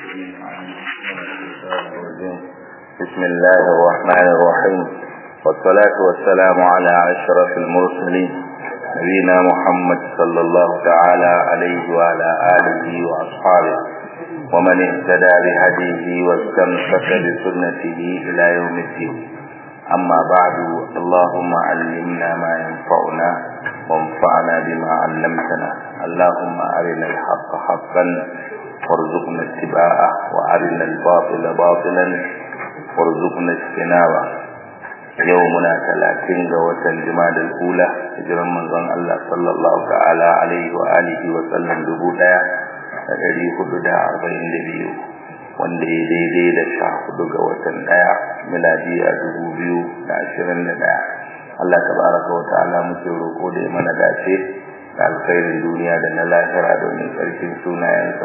بسم الله الرحمن الرحيم والصلاة والسلام على أشرف المرسلين نبينا محمد صلى الله تعالى عليه وعلى آله وأصحابه ومن اهتدى بهديه واستمسك بسنته إلى يوم الدين أما بعد اللهم علمنا ما ينفعنا وانفعنا بما علمتنا اللهم أرنا الحق حقا وارزقنا اتباعه وأرنا الباطل باطلا وارزقنا اجتنابه يومنا ثلاثين جوة الجماد الأولى هجرا من ظن الله صلى الله تعالى عليه وآله وسلم دبودا ɗari hudu da arba'in da biyu wanda ya daidai da sha hudu ga watan ɗaya miladiya dubu biyu da ashirin da ɗaya Allah tabaraka wa ta'ala muke roƙo da ya mana dace da alkhairin duniya da na lahira domin tsarkin sunayensa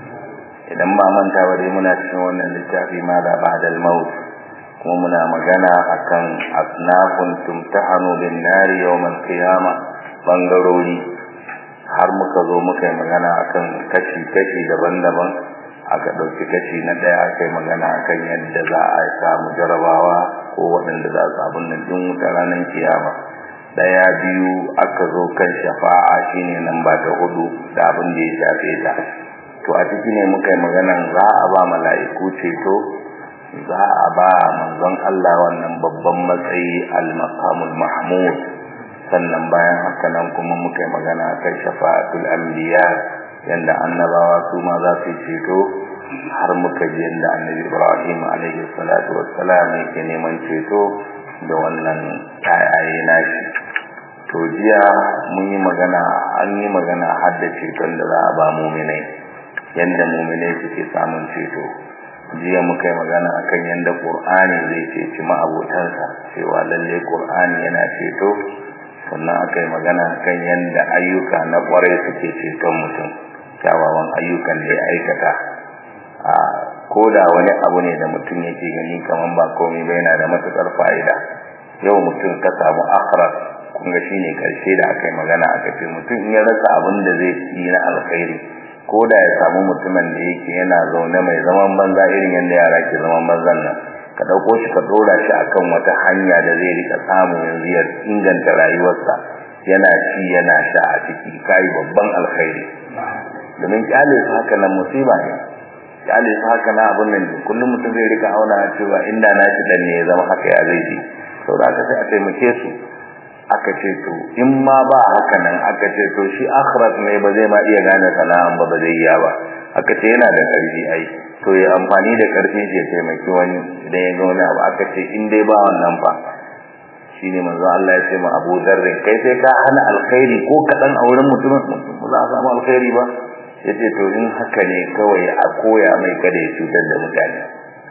idan ba manta ba dai muna cikin wannan littafi ma da ba'dal maut kuma muna magana akan asnafun tumtahanu bin nari yawmal qiyama bangarori har muka zo muka yi magana akan kashi kashi daban-daban aka ɗauki kashi na ɗaya aka yi magana akan yadda za a samu jarabawa ko waɗanda za su abin nan ɗin wuta ranar kiyama ɗaya biyu aka zo kan shafa'a shine nan ba ta hudu da abin da ya shafe ta to a ciki ne muka yi maganan za a ba mala'iku ceto za a ba manzon Allah wannan babban matsayi al-maqamul mahmud sannan bayan haka nan kuma muka yi magana kan shafa'atul anbiya yanda annabawa su ma za su ceto har muka ji yanda annabi Ibrahim alaihi salatu wassalam yake neman ceto da wannan ayaye nashi to jiya mun yi magana an yi magana har da ceton da za a ba muminai yanda muminai suke samun ceto jiya muka yi magana akan yanda Qur'ani zai ceci ma'abotansa cewa lalle Qur'ani yana ceto sannan aka yi magana kan yanda ayyuka na kwarai suke ceton mutum kyawawan ayyukan da ya aikata a koda wani abu ne da mutum yake gani kaman ba komai ba yana da matukar fa'ida yau mutum ka samu akhirat kun ga shine karshe da aka yi magana aka ce mutum in ya rasa abin da zai yi na alkhairi ko da ya samu mutumin da yake yana zaune mai zaman banza irin yadda yara ke zaman banzan nan ka ɗauko shi ka ɗora shi akan wata hanya da zai rika samu yanzu ya inganta rayuwarsa yana ci yana sha a ciki kai babban alkhairi domin kyale su haka nan musiba ne kyale su haka na abun nan kullum mutum zai rika auna cewa inda na shi dan ne ya zama haka ya zai ji saboda haka sai a taimake su aka ce to in ma ba haka nan aka ce to shi akhirat ne ba zai ma iya gane sana'an ba ba zai iya ba aka ce yana da karfi ai to ya amfani da karfin shi ya taimaki wani idan ya ga wani abu aka ce in dai ba wannan fa shine manzo Allah ya ce ma Abu Dharr kai sai ka hana alkhairi ko kadan a wurin mutumin ba za a samu alkhairi ba yace to in haka ne kawai a koya mai kada ya cutar da mutane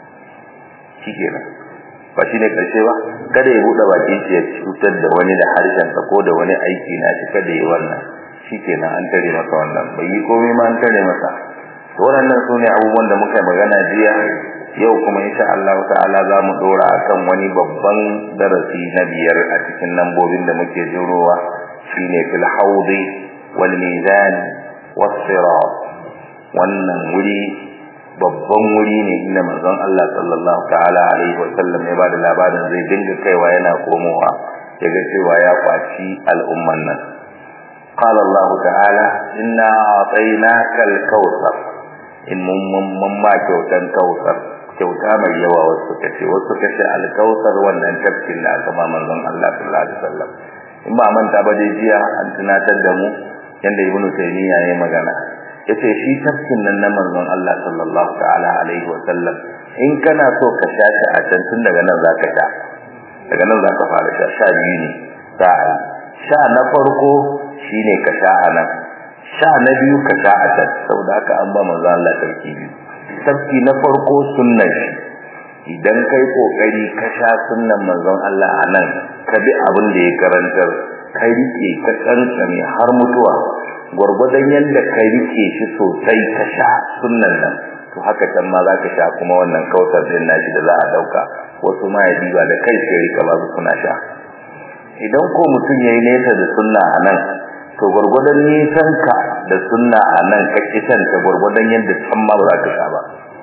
shikenan ba shi ne karshe ba kada ya buɗe baki shi ya cutar da wani da harshensa ko da wani aiki na shi kada ya wannan shi kenan an tare masa wannan bai yi komai ma an tare masa to waɗannan su ne abubuwan da muka magana jiya yau kuma insha Allah ta'ala za mu ɗora akan wani babban darasi na biyar a cikin lambobin da muke jirowa shine fil haudi wal mizan was sirat wannan wuri babban wuri ne inda manzon Allah sallallahu ta'ala alaihi wa sallam ya bada labarin zai dinga kaiwa yana komowa yaga cewa ya kwaci al'umman nan qala Allah ta'ala inna a'tainaka al-kautsar in mun mun ma kyautan kautsar kyauta mai yawa wasu kace wasu kace al-kautsar wannan tafkin da aka ba manzon Allah sallallahu alaihi wasallam in ba manta ba dai jiya an tunatar da mu yanda ibnu taymiya ya magana yace shi tafkin nan na manzon Allah sallallahu ta'ala alaihi wasallam in kana so ka sha shi a can tun daga nan zaka sha daga nan zaka fara sha sha biyu ne za a sha na farko shine ka sha a nan sha na biyu ka sha a can saboda haka an ba manzon Allah tafki biyu tafki na farko sunnan shi idan kai kokari ka sha sunnan manzon Allah a nan ka bi abin da ya karantar kai rike ka kankame har mutuwa gwargwadon yadda ka rike shi sosai ka sha sunnan nan to haka can ma za ka sha kuma wannan kautar din nashi da za a dauka wasu ma ya diba da kai sai rika ba su suna sha idan ko mutum yayi nesa da sunna a nan to gwargwadon nisan ka da sunna a nan ka kitan ta gwargwadon yadda can ma ba za ka sha ba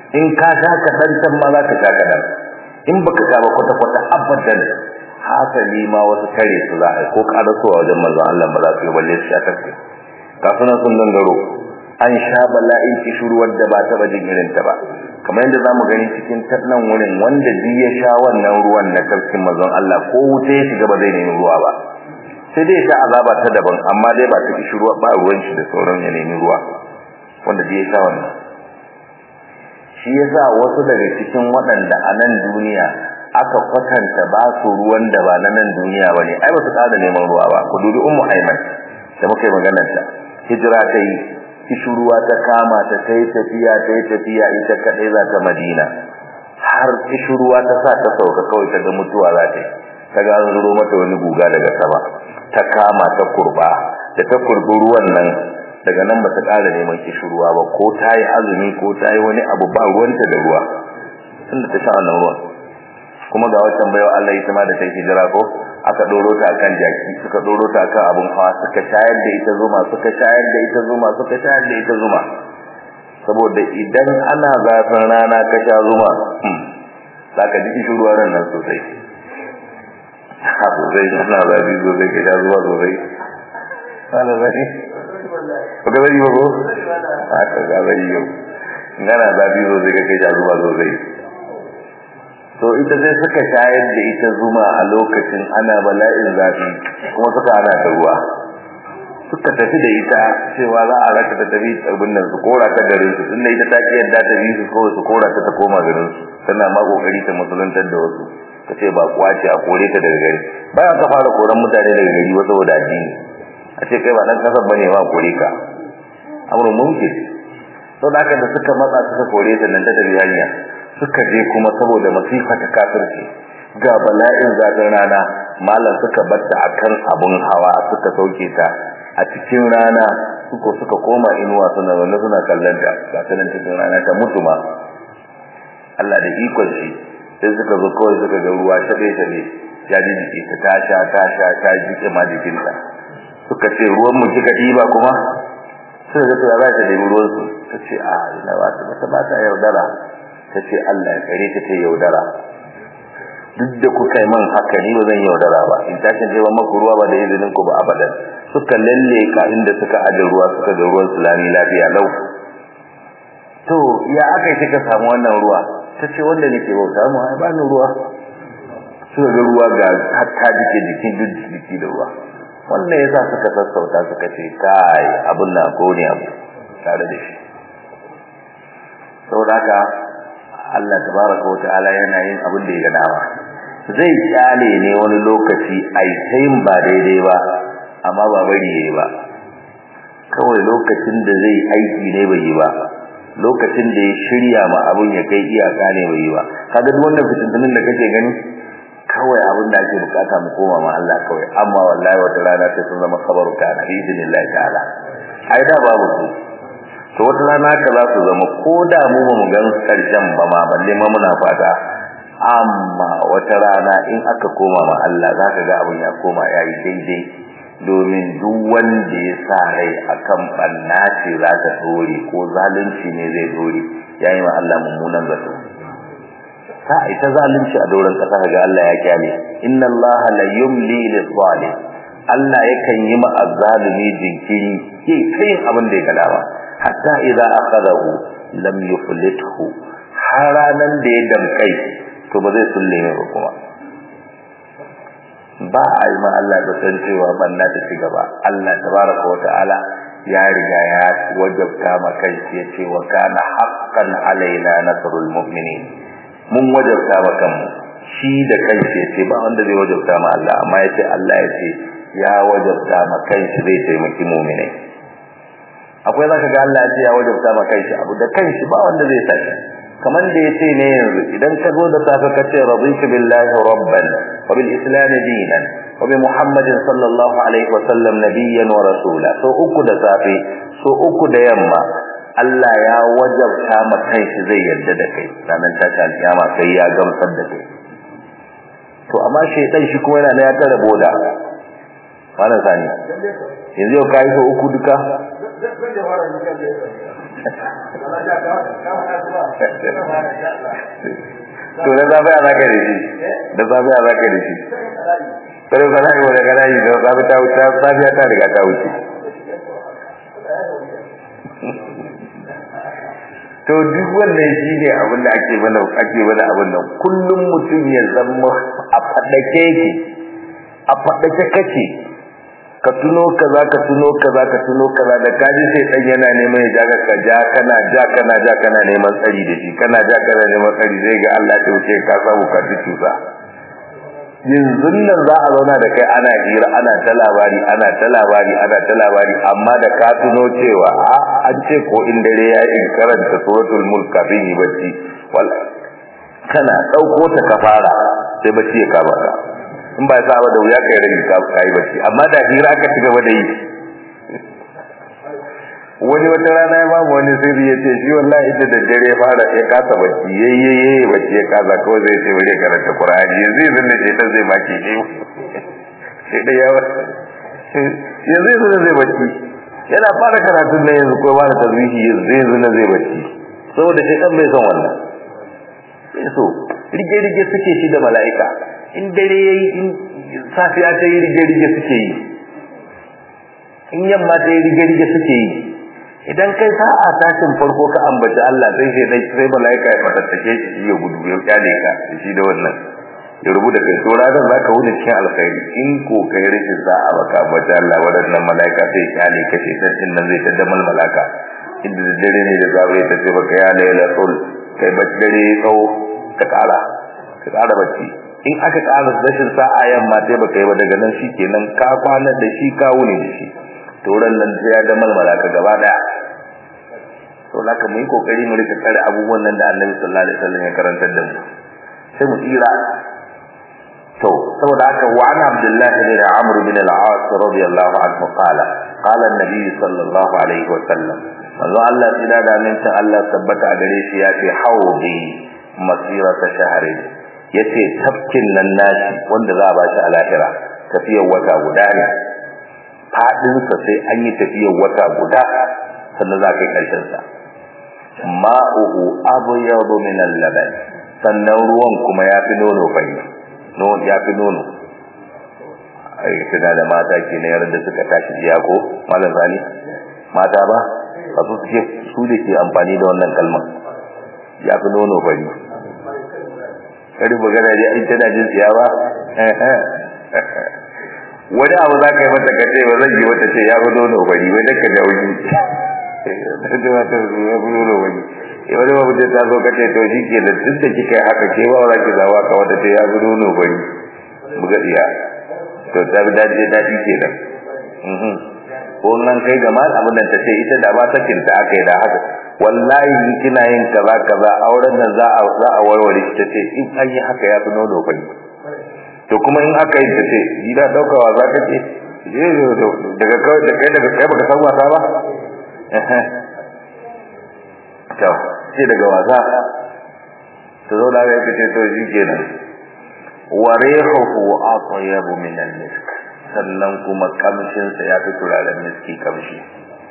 in ka sha kaɗan can ma za ka sha kaɗan in baka sha ba kwata-kwata abadan hasali ma wasu kare su za a ko karasowa wajen manzon Allah ba za su yi balle su sha kafin kafin sun gangaro an sha bala'in kishiruwar da ba taɓa jin irin ta ba kamar yadda zamu gani cikin nan wurin wanda duk ya sha wannan ruwan na tafkin manzon Allah ko wuta ya shiga ba zai nemi ruwa ba sai dai sha azaba ta daban amma dai ba ta kishiruwa ba ruwan shi da sauran ya nemi ruwa wanda duk ya sha wannan shi yasa wasu daga cikin waɗanda a nan duniya aka kwatanta ba su ruwan da ba na nan duniya bane ai ba su kada neman ruwa ba ku dubi ummu aiman da muka yi maganar ta hijira ta yi kishuruwa ta kama ta kai tafiya ta yi tafiya ita kadai za ta madina har kishuruwa ta sa ta sauka kawai ta ga mutuwa za ta yi ta ga an zuro mata wani guga daga sama ta kama ta kurba da ta kurbi ruwan nan daga nan ba ta ƙara neman kishuruwa ba ko ta yi azumi ko ta yi wani abu ba ruwanta da ruwa tunda ta sha wannan ruwan kuma ga wancan baiwa Allah ita ma da ta hijira ko aka doro ta akan jaki suka doro ta akan abun hawa suka shayar da ita zuma suka shayar da ita zuma suka shayar da ita zuma saboda idan ana zafin rana ka sha zuma zaka ji kishuruwa nan nan sosai abu zai ana zafi sosai ka sha zuma sosai ana zafi ba ka zai ba ko haka ga zai yau ngana zafi sosai ka sha zuma sosai to ita sai suka shayar da ita zuma a lokacin ana bala'in zafi kuma suka ana ta ruwa suka tafi da ita cewa za a raka ta tafi abin nan su kora ta garin su tunda ita ta ki yadda ta bi su kawai su kora ta ta koma garin su tana ma kokari ta musuluntar da wasu ta ce ba kuwa ce a kore ta daga gari bayan ka fara koran mutane daga gari wasu saboda addini a ce kai ba dan kasar bane ma kore ka amurin mumkin sau da haka da suka matsa suka kore ta nan ta tafi hanya suka je kuma saboda masifa ta kafirci ga bala'in zafin rana malam suka batta akan abun hawa suka sauke ta a cikin rana suko suka koma inuwa suna zaune suna kallon ta ga ta nan cikin rana ta mutu ma Allah da ikon shi sai suka zo kawai suka ga ruwa shaɗe shaɗe ya ji jiki ta ta sha ta sha ta jike ma jikinta suka ce ruwan mu kika ɗiba kuma sai da ta za ta ɗebi ruwan su ta ce a ina ba ta ba ta yaudara ta ce Allah ya kare ta ta yaudara duk da kuka yi man haka ni ba zan yaudara ba in tashin je ba maku ruwa ba da izinin ku ba abadan suka lalle ka inda suka aje ruwa suka ga ruwan sulami lafiya lau to ya aka yi kika samu wannan ruwa ta ce wanda nake bauta mu ai ba ni ruwa suka ga ruwa ga hatta jike jikin duk jiki da ruwa wannan yasa suka sassauta suka ce kai abun na ko ne abu tare da shi saboda haka Allah tabaraka wata'ala yana yin abin da ya ga dama zai kyale ne wani lokaci ai tayin ba daidai ba amma ba bari yayi ba kawai lokacin da zai aiki ne bai yi ba lokacin da ya shirya ma abin ya kai iyaka ne bai yi ba kaga duk wannan fitintunin da kake gani kawai abin da ake bukata mu koma ma Allah kawai amma wallahi wata rana sai sun zama kabaru kana bi idinillahi ta'ala ai da babu su to wata rana ka za su zama ko da mu ba mu gan karshen ba ma balle ma muna fata amma wata rana in aka koma ma Allah za ka ga abin ya koma ya yi daidai domin duk wanda ya sa rai akan banna ce za ta dore ko zalunci ne zai dore ya yi ma Allah mummunan zato ta ita zalunci a doron kasa ga Allah ya kyale inna Allah la yumli lil zalim Allah yakan yi ma azzalimi jinkiri ke kai abin da ya ga dama hatta idza akhadahu lam yuflithu haranan da ya damkai to ba zai sulle ne ba kuma ba a yi ma Allah da san cewa banna ta ci gaba Allah tabaraka wata'ala ya riga ya wajabta ma kai ya ce wa kana haqqan alaina nasrul mu'minin mun wajabta ma kanmu shi da kanshi ya ce ba wanda zai wajabta ma Allah amma ya ce Allah ya ce ya wajabta ma kanshi zai taimaki mu'minai akwai zaka ga Allah ya ce ya wajabta ma kanshi abu da kanshi ba wanda zai saki kamar da yace ne yanzu idan ka zo da safe ka ce raditu billahi rabban wa bil islam dinan wa bi muhammadin sallallahu alaihi wa sallam nabiyyan wa rasula so uku da safe so uku da yamma Allah ya wajabta ma kanshi zai yarda da kai ranar tashin alkiyama sai ya gamsar da kai to amma shaytan shi kuma yana da ya tare boda wannan sani yanzu yau kai so uku duka to da zafi a zaka da shi da zafi a zaka da shi kare ba za a yi wani gana yi da zafi ta wuce safiya ta riga ta wuce to duk wannan shi ne abin da ake mana ake mana abin nan kullum mutum ya zama a faɗake yake a faɗake kake ka tuno kaza ka tuno kaza ka tuno kaza da kaji sai dan yana neman ya jaga ka ja kana ja kana ja kana neman tsari da shi kana ja kana neman tsari zai ga Allah ya wuce ka samu ka tusa yanzu nan za a zauna da kai ana hira ana ta labari ana ta labari ana ta labari amma da ka tuno cewa a an ce ko in dare ya in karanta suratul mulk kafin yi bacci wal kana dauko ta ka fara sai bacci ya kama ka in ba sa ba da wuya kai rage ka kai bacci amma da hira ka ci gaba da yi wani wata rana ya babu wani sirri ya ce shi wallahi ita da dare fara ya kasa bacci yayye bacci ya kasa kawai zai ce bari karanta qur'ani yanzu yanzu ne ce zai maki shi sai da yawa yanzu yanzu zai bacci yana fara karatun nan yanzu ko fara tazwihi yanzu yanzu na zai bacci saboda shi dan bai son wannan sai so rige rige suke shi da mala'ika in dare yayi in safiya ta yi rige rige suke yi in yamma ta yi rige rige suke yi idan kai sa'a tashin farko ka ambaci Allah sai sai dai sai malaika ya fatattake shi ya gudu ya kyale ka shi da wannan ya rubuta kai to ranar zaka wuce cikin alkhairi in ko kai rashin sa'a baka ambaci Allah wadannan malaika sai kyale ka ce dan din nan zai tada mal malaka inda da dare ne da zabe ta ce baka ya laila tul kai bacci dare tsawo ka kara ka kara bacci in aka kara rashin sa'a yamma sai baka yi ba daga nan shikenan ka kwana da shi ka wuni da shi turan nan sai ya damal malaka gaba daya to laka mu yi kokari mu rika tsare abubuwan nan da Annabi sallallahu alaihi wasallam ya karantar da mu sai mu tsira to saboda haka wa ana Abdullah bin Amr bin al-As radiyallahu anhu qala qala an-nabi sallallahu alaihi wasallam manzo Allah tsira da min ta Allah tabbata a gare shi ya ce haudi masirata shahrin yace tafkin nan nashi wanda za a ba shi a lahira tafiyar wata guda ne fadinsa sai an yi tafiyar wata guda sannan za ka yi ƙarshensa ma'uhu abyadu min al-laban sannan ruwan kuma ya fi nono fari nono ya fi nono ai tana da mata ke na yarda suka tashi jiya ko malam zani mata ba ba su suke su da ke amfani da wannan kalmar ya fi nono fari kari magana dai ai tana jin tsiya ba wani abu za ka yi mata ka ce ba zan yi wata ce ya fi nono bari wai daga da wani da wata ya fi nono bari wani babu ce ta zo ka ce to shi ke da duk da kika yi haka ke ba za ki zawa ka wata ce ya fi nono bari buga iya to ta bi daji daji ke nan ko nan kai ga mal abin da ta ce ita da ba sakin ta aka yi da haka wallahi in kina yin kaza kaza auren nan za a za a warware ta ce in an yi haka ya fi nono bari to kuma in aka yi ta ce gida daukawa za ka ce daga kawai da kai daga kai baka san wasa ba to ce daga wasa to zo da ya kace to shi kenan wa rihuhu atyabu min al-misk sannan kuma kamshin sa ya fi turaren miski kamshi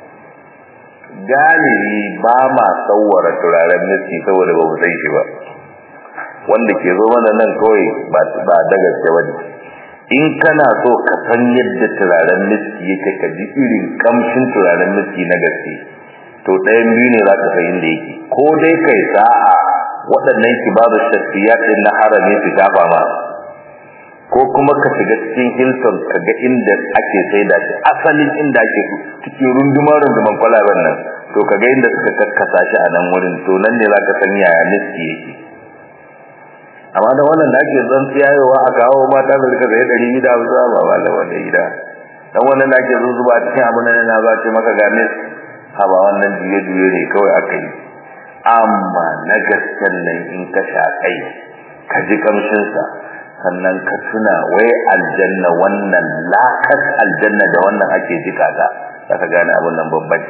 galibi ba ma tsawara turaren miski saboda ba mu san shi ba wanda ke zo mana nan kawai ba ba da gaske bane in kana so ka san yadda turaren miski yake ka ji irin kamshin turaren miski na gaske to ɗayan biyu ne za ka san inda yake ko dai kai sa'a waɗannan kibaru shafiyat din na harami su gafa ma ko kuma ka shiga cikin Hilton ka ga inda ake saida shi asalin inda ake cikin runduma runduman kwalaben nan to ka ga inda suka kakkasa shi a nan wurin to nan ne za ka san yaya miski yake amma da wannan da ake zan tsiyayowa a kawo mata da rika zai ɗari gida ba za ba da wanda gida dan wannan da ake zuzuba a cikin abin nan na za ce maka ga mis ha ba wannan juye juye ne kawai aka yi amma na gasken nan in ka sha kai ka ji kamshin sa sannan ka tuna wai aljanna wannan lakas aljanna da wannan ake jika ta za ka gane abin nan babban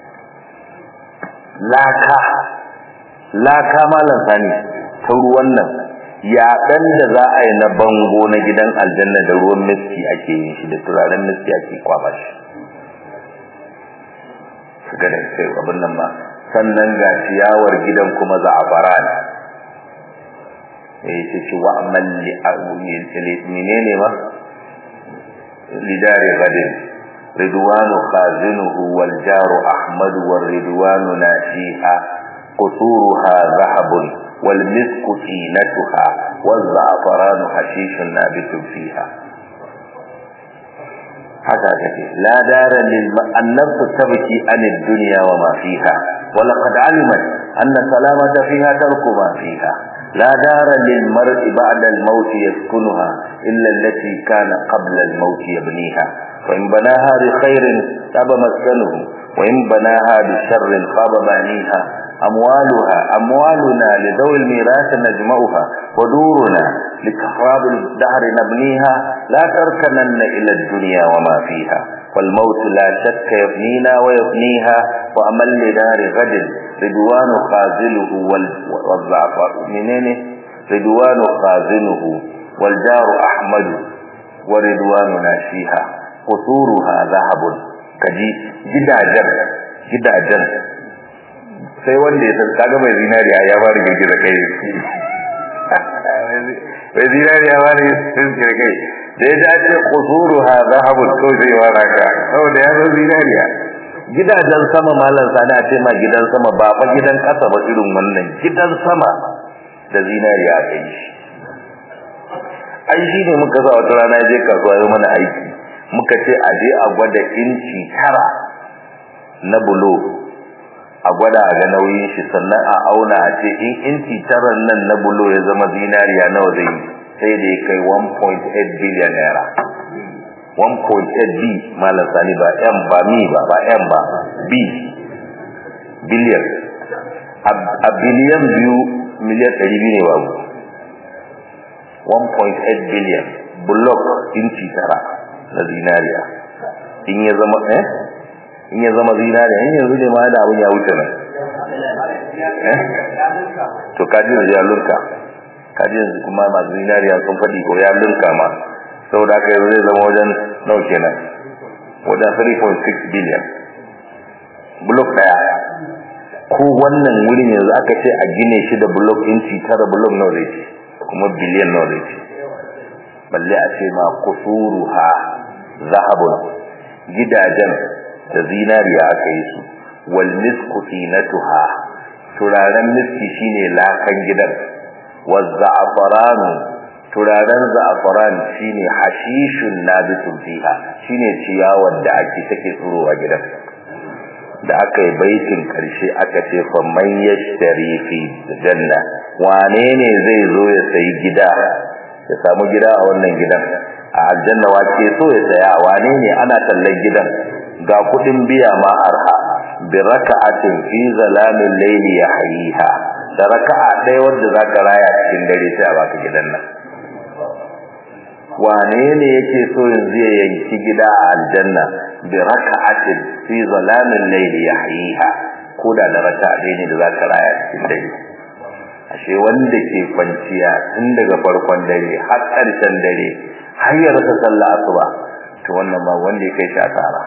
laka laka malam sani ta ruwan nan yaɗan da za a yi na bango na gidan aljanna da ruwan miski ake yin shi da turaren miski ake kwaba shi ga da sai abin nan ba sannan ga ciyawar gidan kuma za'afaran eh ce ci wa amal li menene ma lidari gadin ridwanu khazinuhu wal jaru ahmad wal ridwanu nashiha quturuha zahabun wal misku tinatuha wal za'afaranu hashishun nabitun fiha haka take la dara lil annabtu tabki an ad-dunya wa ma fiha wa laqad alimat anna salamata fiha tarku ma fiha la dara lil mar'i ba'da al-maut yaskunuha illa allati kana qabla al-maut yabniha wa in banaha bi khairin taba maskanuhu wa in banaha bi sharrin khaba baniha أموالها أموالنا لذوي الميراث نجمعها ودورنا لكفراب الدهر نبنيها لا تركنن إلى الدنيا وما فيها والموت لا شك يبنينا ويبنيها وأمل لدار غد رضوان خازله والزعفر منين رضوان خازنه والجار أحمد ورضواننا فيها قصورها ذهب كجي جدا جر جدا جر sai wanda ya san kaga mai zinariya ya fara girgiza kai mai zinariya ya fara girgiza kai da ya dace kusuru ha zahabun ko zai wara ka saboda ya zo zinariya gidajen sama malam sani a ce ma gidan sama ba fa gidan kasa ba irin wannan gidan sama da zinariya a kai shi ai shi ne muka sa wata rana je kasuwa ya mana aiki muka ce a je a gwada inci tara na bulo a gwada a ga nauyin shi sannan a auna a ce in inci taran nan na bulo ya zama zinariya nawa zai sai da ya kai 1.8 billion naira 1.8 b malam sani ba m ba mi ba ba m ba b billion a biliyan biyu miliyan ɗari biyu ne babu 1.8 billion block inci tara na zinariya in ya zama eh in ya zama zinariya in yanzu ne ma da abin ya wuce nan to kaji yanzu ya lurka kaji yanzu kuma masu zinariya sun faɗi ko ya lurka ma saboda haka yanzu zai zama wajen nau kenan wajen 3.6 billion block daya ko wannan wurin yanzu aka ce a gine shi da block inci tara block nawa zai ce kuma biliyan nawa zai ce balle a ce ma kusuruha zahabun gidajen da zinariya aka yi su wal misku tinatuha turaren miski shine lakan gidan waz za'faranu turaren za'faran shine hashishun nabitun fiha shine ciyawar da ake take tsuro a gidan da aka yi baitin karshe aka ce fa man yashtari fi janna wane ne zai zo ya sayi gida ya samu gida a wannan gidan a aljanna wace so ya saya wane ne ana tallan gidan ga kudin biya ma arha bi raka'atin fi zalamin layli yahyiha da raka'a ɗaya wanda zaka raya cikin dare sai a baka gidan nan wane ne yake so yanzu ya yanki gida a aljanna bi raka'atin fi zalamin layli yahyiha ko da da raka'a ɗaya ne da zaka raya cikin dare ashe wanda ke kwanciya tun daga farkon dare har ƙarshen dare har ya rasa sallah asuba to wannan ba wanda ya kai shi asara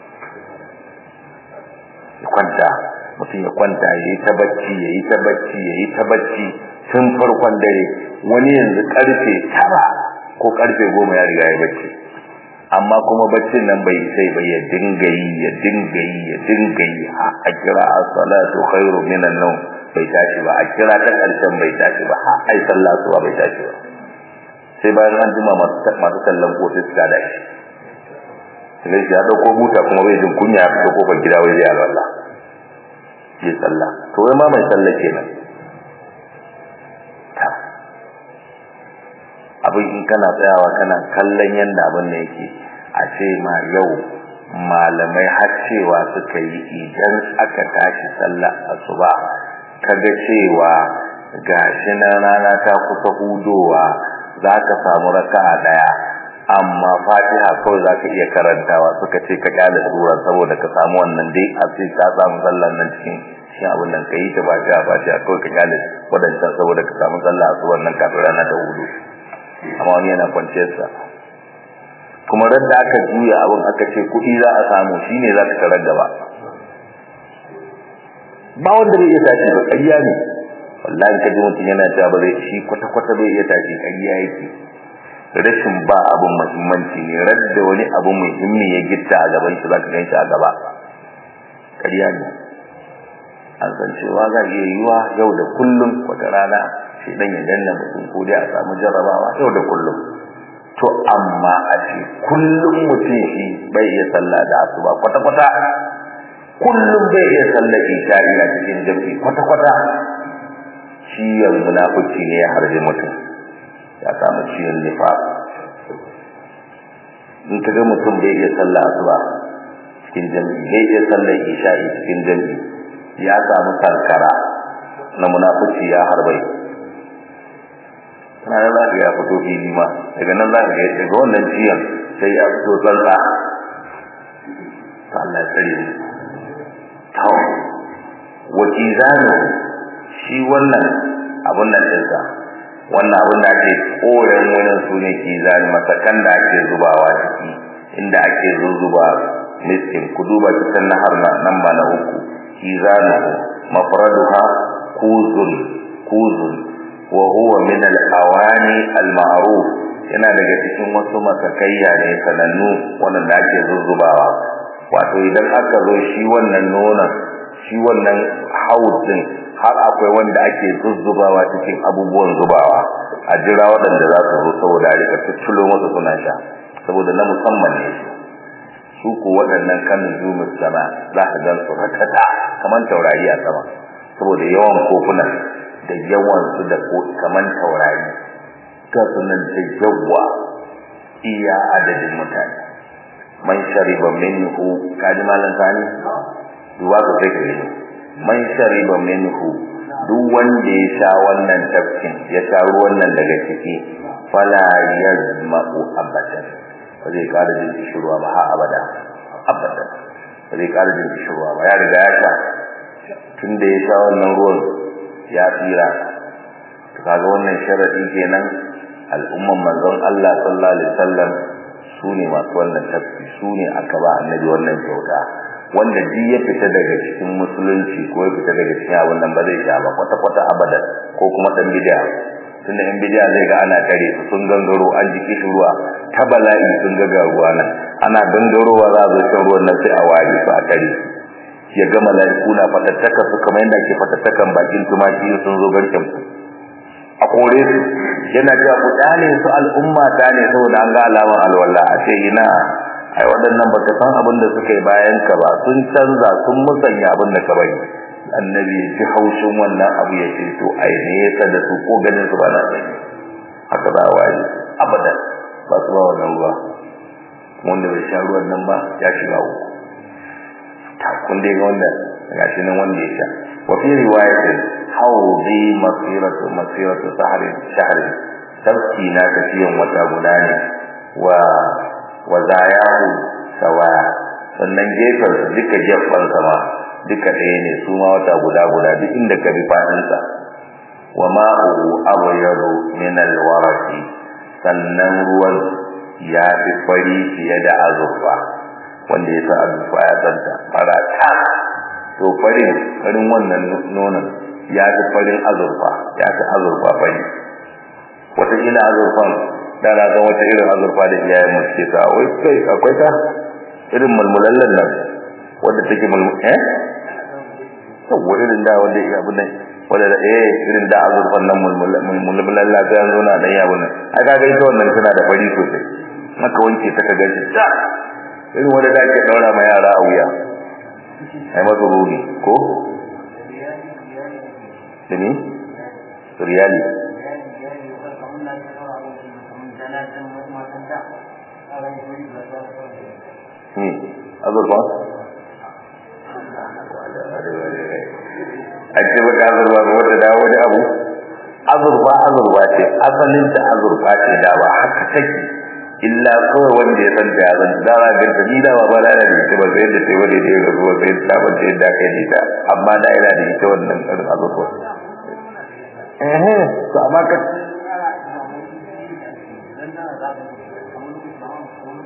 ya kwanta mutum ya kwanta ya yi ta bacci ya yi ta bacci ya yi ta bacci tun farkon dare wani yanzu karfe tara ko karfe goma ya riga ya bacci amma kuma baccin nan bai sai bai ya dinga yi ya dinga yi ya dinga yi a kira as-salatu khairu minan nawm bai tashi ba a kira ta karshen bai tashi ba har ai sallah su bai tashi ba sai bayan an jima masu masu sallan ko sai suka da shi sai ya dauko buta kuma bai jin kunya ya fito kofar gida wai zai alwala ya sallah to wai ma mai sallah kenan abin in kana tsayawa kana kallon yanda abin da yake a ce ma yau malamai har cewa suka yi idan aka tashi sallah asuba kaga cewa gashi na rana ta kusa hudowa za ka samu raka'a daya amma fatiha kawai za ka iya karantawa suka ce ka kyale sura saboda ka samu wannan dai a ce ka samu sallan nan cikin shi abin nan ka yi ta fatiha fatiha kawai ka kyale wadancan saboda ka samu sallah a suwan nan kafin rana ta hudu amma wani yana kwanciyarsa kuma ran da aka juya abin aka ce kuɗi za a samu shine za ka tarar gaba ba wanda bai iya tashi ba ƙarya ne wallahi ka ji mutum yana cewa ba zai shi kwata-kwata bai iya tashi ƙarya yake rashin ba abun muhimmanci ne radda wani abu muhimmi ya gitta a gaban shi zaka gan shi a gaba ƙarya ne an san cewa za iya yiwa yau da kullum wata rana shi dan ya danna mutum ko dai a samu jarrabawa yau da kullum to amma a ce kullum mutum shi bai iya sallah da asuba kwata-kwata kullum bai iya sallah isha'i a cikin jami'i kwata-kwata ciwon munafiki ne ya harbi mutum ya samu ciwon nifaq in ka ga mutum bai iya sallah asuba cikin jami'i bai iya sallah isha'i cikin jami'i ya samu karkara na munafiki ya harbai kana da za ya fito fili ma daga nan za ka ga daga wannan ciyan sai ya fito tsantsa ta Allah ya tsare mu to wakizanu shi wannan abun nan dinsa wannan abun da ake koren wurin su ne kizani masakan da ake zubawa ciki inda ake zuzuba miskin ku duba cikin nahar na nan ba na uku kizanu mafraduha kuzun kuzun wa huwa min al-awani al-ma'ruf yana daga cikin wasu masakayya ne sanannu wannan da ake zuzzubawa wato idan aka zo shi wannan nonon shi wannan haudin har akwai wanda ake zuzzubawa cikin abubuwan zubawa a jira waɗanda za su zo saboda a rika tuttulo masa suna sha saboda na musamman ne su ko waɗannan kanin zumus sama za ka gan su rakata kamar taurari a sama saboda yawan kofunan da yawan su da kamar taurari ga sunan da yawa iya adadin mutane man shariba minhu kaji malan sani duba ku sai kare man shariba minhu duk wanda ya sha wannan tafkin ya sha ruwan nan daga ciki fala yazma'u abadan ba zai kara jin kishirwa ba ha abada abadan ba zai kara jin kishirwa ba ya riga ya sha tun da ya sha wannan ruwan ya tsira to kaga wannan sharadi kenan al'umman manzon Allah sallallahu alaihi wasallam su ne masu wannan tafki su ne aka ba annabi wannan kyauta wanda duk ya fita daga cikin musulunci ko ya fita daga cikin abin nan ba zai sha ba kwata kwata abadan ko kuma dan bid'a tunda in bid'a zai ga ana kare su sun gangaro an jiki shi ruwa ta bala'i sun ga ga ruwa nan ana gangarowa za a zo shan ruwan nan sai a wari su a kare ya ga mala'iku na fatattaka su kamar yadda ake fatattakan bakin tumaki sun zo garken su a kore su yana cewa ku dane su al'umma ta ne saboda an ga alamar alwala a ce ina ai waɗannan baka san abin da suka yi bayan ka ba sun canza sun musanya abin da ka bari annabi ya ji haushin wannan abu ya ce to ai ne ya da su ko ganin su ba na sani haka za a waye abadan ba su ba wannan ruwa wanda bai sha ruwan nan ba ya shiga uku ta kun dai ga wannan gashi nan wanda ya sha wa fi riwayatin hawdi masiratu masiratu sahrin shahrin tabki na tafiyan wata guda ne wa wa zayahu sawa sannan gefen su duka gefen sama duka ɗaya ne su ma wata guda guda duk inda ka bi fadin sa wa ma'uhu abyadu min alwaraqi sannan ruwan ya fi fari fiye da azurfa wanda ya sa azurfa ya santa farata to farin farin wannan nonon ya fi farin azurfa ya fi azurfa fari wata ila azurfan da na ga wata irin azurfa da iyayen mu ke sa wai kai akwai ta irin mulmulallan nan wanda take mulmul eh to irin da wanda ya abu nan wanda da eh irin da azurfan nan mulmulalla sai an zo na dan yabu nan ai kaga ita wannan tana da fari sosai maka wanke ta kaga shi ta irin wanda da ake daura ma yara a wuya ai masu ruhi ko dani riyali hmm azurfa a ce baka azurfa ba wata dawo da abu azurfa azurfa ce asalin ta azurfa ce da ba haka take illa kawai wanda ya san da ya san da ba ga ni da ba ba da ita ba sai da sai wanda ya ga zuwa sai da ba sai da kai da amma da ina da ita wannan karin azurfa eh to amma ka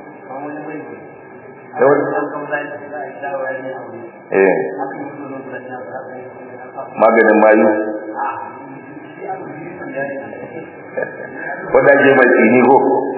eh maganin mayu wadda ke mai tsini ko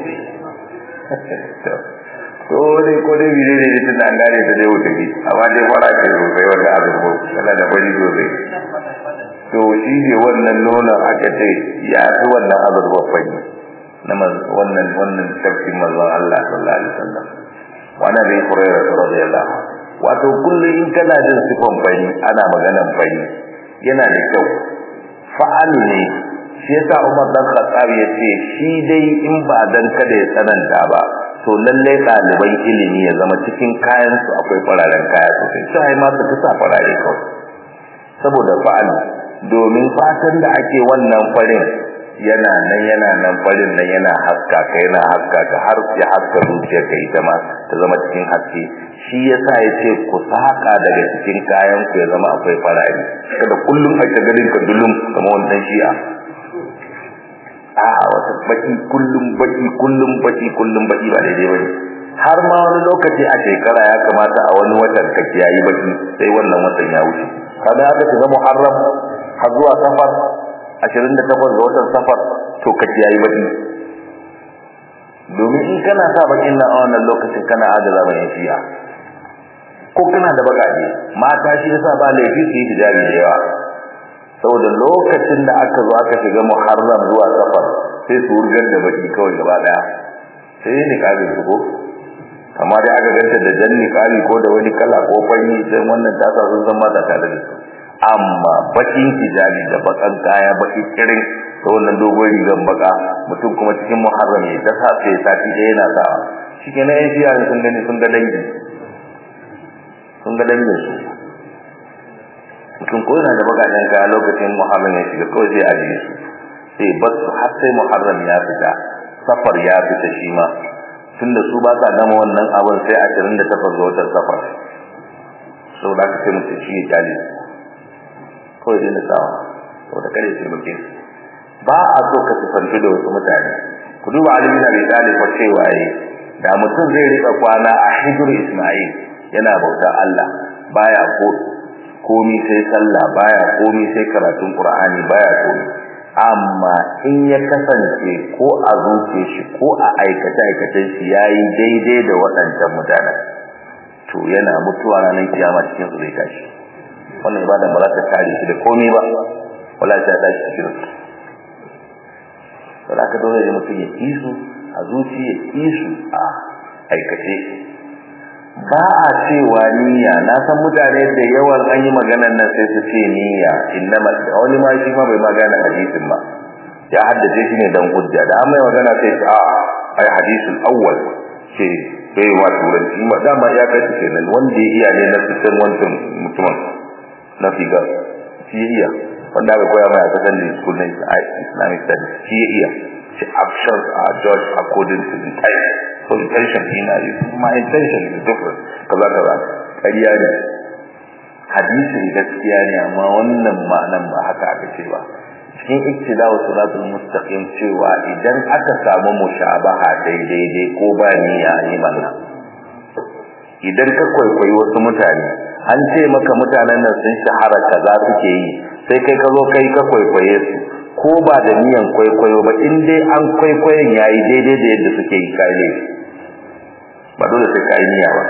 ko dai ko dai bide ne tun an gane ta dai wuta ki amma dai fara ce sosai wanda abin ko kana da bari sosai to shi ne wannan nonon aka ce ya fi wannan abin babban na wannan wannan tafkin manzon Allah sallallahu alaihi wasallam wani bai kurera radiyallahu wato kullum in kana jin sifan fari ana maganan fari yana da kyau fa'al ne shi yasa Umar dan Khattab ya ce shi dai in ba dan kada ya tsananta ba to lalle ɗaliban ilimi ya zama cikin kayan su akwai fararen kaya sosai sai ma su fi sa farare kawai saboda fa'al domin fatan da ake wannan farin yana nan yana nan farin nan yana haska ka yana haska ka har ya haska zuciyar ka ita ma ta zama cikin haske shi yasa ya ce ku saka daga cikin kayan ku ya zama akwai farari kada kullum a ta ganin ka dulum kamar wannan shi'a a wata baki kullum baki kullum baki kullum baki ba daidai bane har ma wani lokaci a shekara ya kamata a wani watan ka kiyayi baki sai wannan watan ya wuce kada aka shiga muharram har zuwa safar 28 ga watan safar to ka kiyayi baki domin in kana sa bakin nan a wannan lokacin kana adala mai shi'a ko kana da bakaje mata shi yasa ba laifi su yi hijabi da yawa saboda lokacin da aka zo aka shiga muharram zuwa safar sai su wurgar da baki kawai gaba daya sai ne kabin su ko amma dai aka ganta da jan niqabi ko da wani kala ko fari sai wannan ta sa sun san mata tare da su amma bakin hijabi da bakan kaya baki kirin da wannan dogon rigan baka mutum kuma cikin muharram ne ta sa sai sati ɗaya yana sawa shikenan yan shiya sun gani sun ga dangi sun ga dangin su mutum ko yana da bakajen kaya lokacin muharram ya shiga kawai sai ajiye su sai bar su har sai muharram ya fita safar ya fita shi ma tunda su ba sa gama wannan abin sai ashirin da takwas ga watan safar saboda haka sai mutum shi ya kyale kawai dai na sawa saboda kare sai muke ba a so ka sifanci da wasu mutane ku duba alimin abi talib fa cewa yi da mutum zai rika kwana a hijr isma'il yana bauta Allah baya ko komi sai sallah baya komi sai karatun qur'ani baya komi amma in ya kasance ko a zuce shi ko a aikace aikacen shi yayi daidai da waɗancan mutanen to yana mutuwa ranar kiyama cikin su zai tashi wannan ibada ba za ta kare shi da komai ba wala ta tashi cikin su sai aka dole ne mutum ya kisu a zuci ya kisu a aikace ba a cewa niyya na san mutane da yawan an yi maganar nan sai su ce niyya innama wani ma shi ma bai magana hadisin ba ya haddace shi ne dan hujja da an mai magana sai ce a ai hadisul awwal ce bai ma turanci ma dama ya kai ce nan wanda ya iya ne na fitar wancan mutumin na figa shi ya iya wanda aka koya mai a kasan da school na islamic studies shi ya iya ce actions are judged according to the type so intention ina yi my intention is different kaza kaza ƙarya ne hadisin gaskiya ne amma wannan ma'anan ba haka aka ce ba cikin iktida'u siratul mustaqim cewa idan aka samu mushabaha daidai dai ko ba niyya yi manna idan ka kwaikwayi wasu mutane an ce maka mutanen nan sun shahara kaza suke yi sai kai ka zo kai ka kwaikwaye su ko ba da niyan kwaikwayo ba in dai an kwaikwayon yayi daidai da yadda suke yi kai ne ba dole sai kai niyya ba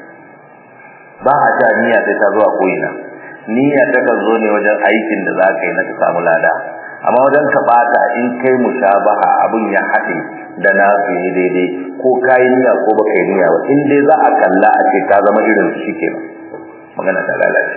ba a ta niyya sai ta zo a koyina niyya ta kan zo ne wajen aikin da za ka yi na ka samu lada amma wajen ka bata in kai mushabaha abun ya haɗe da na su yi daidai ko kai niyya ko baka yi niyya ba in dai za a kalla a ce ka zama irin su shi kenan magana ta lalace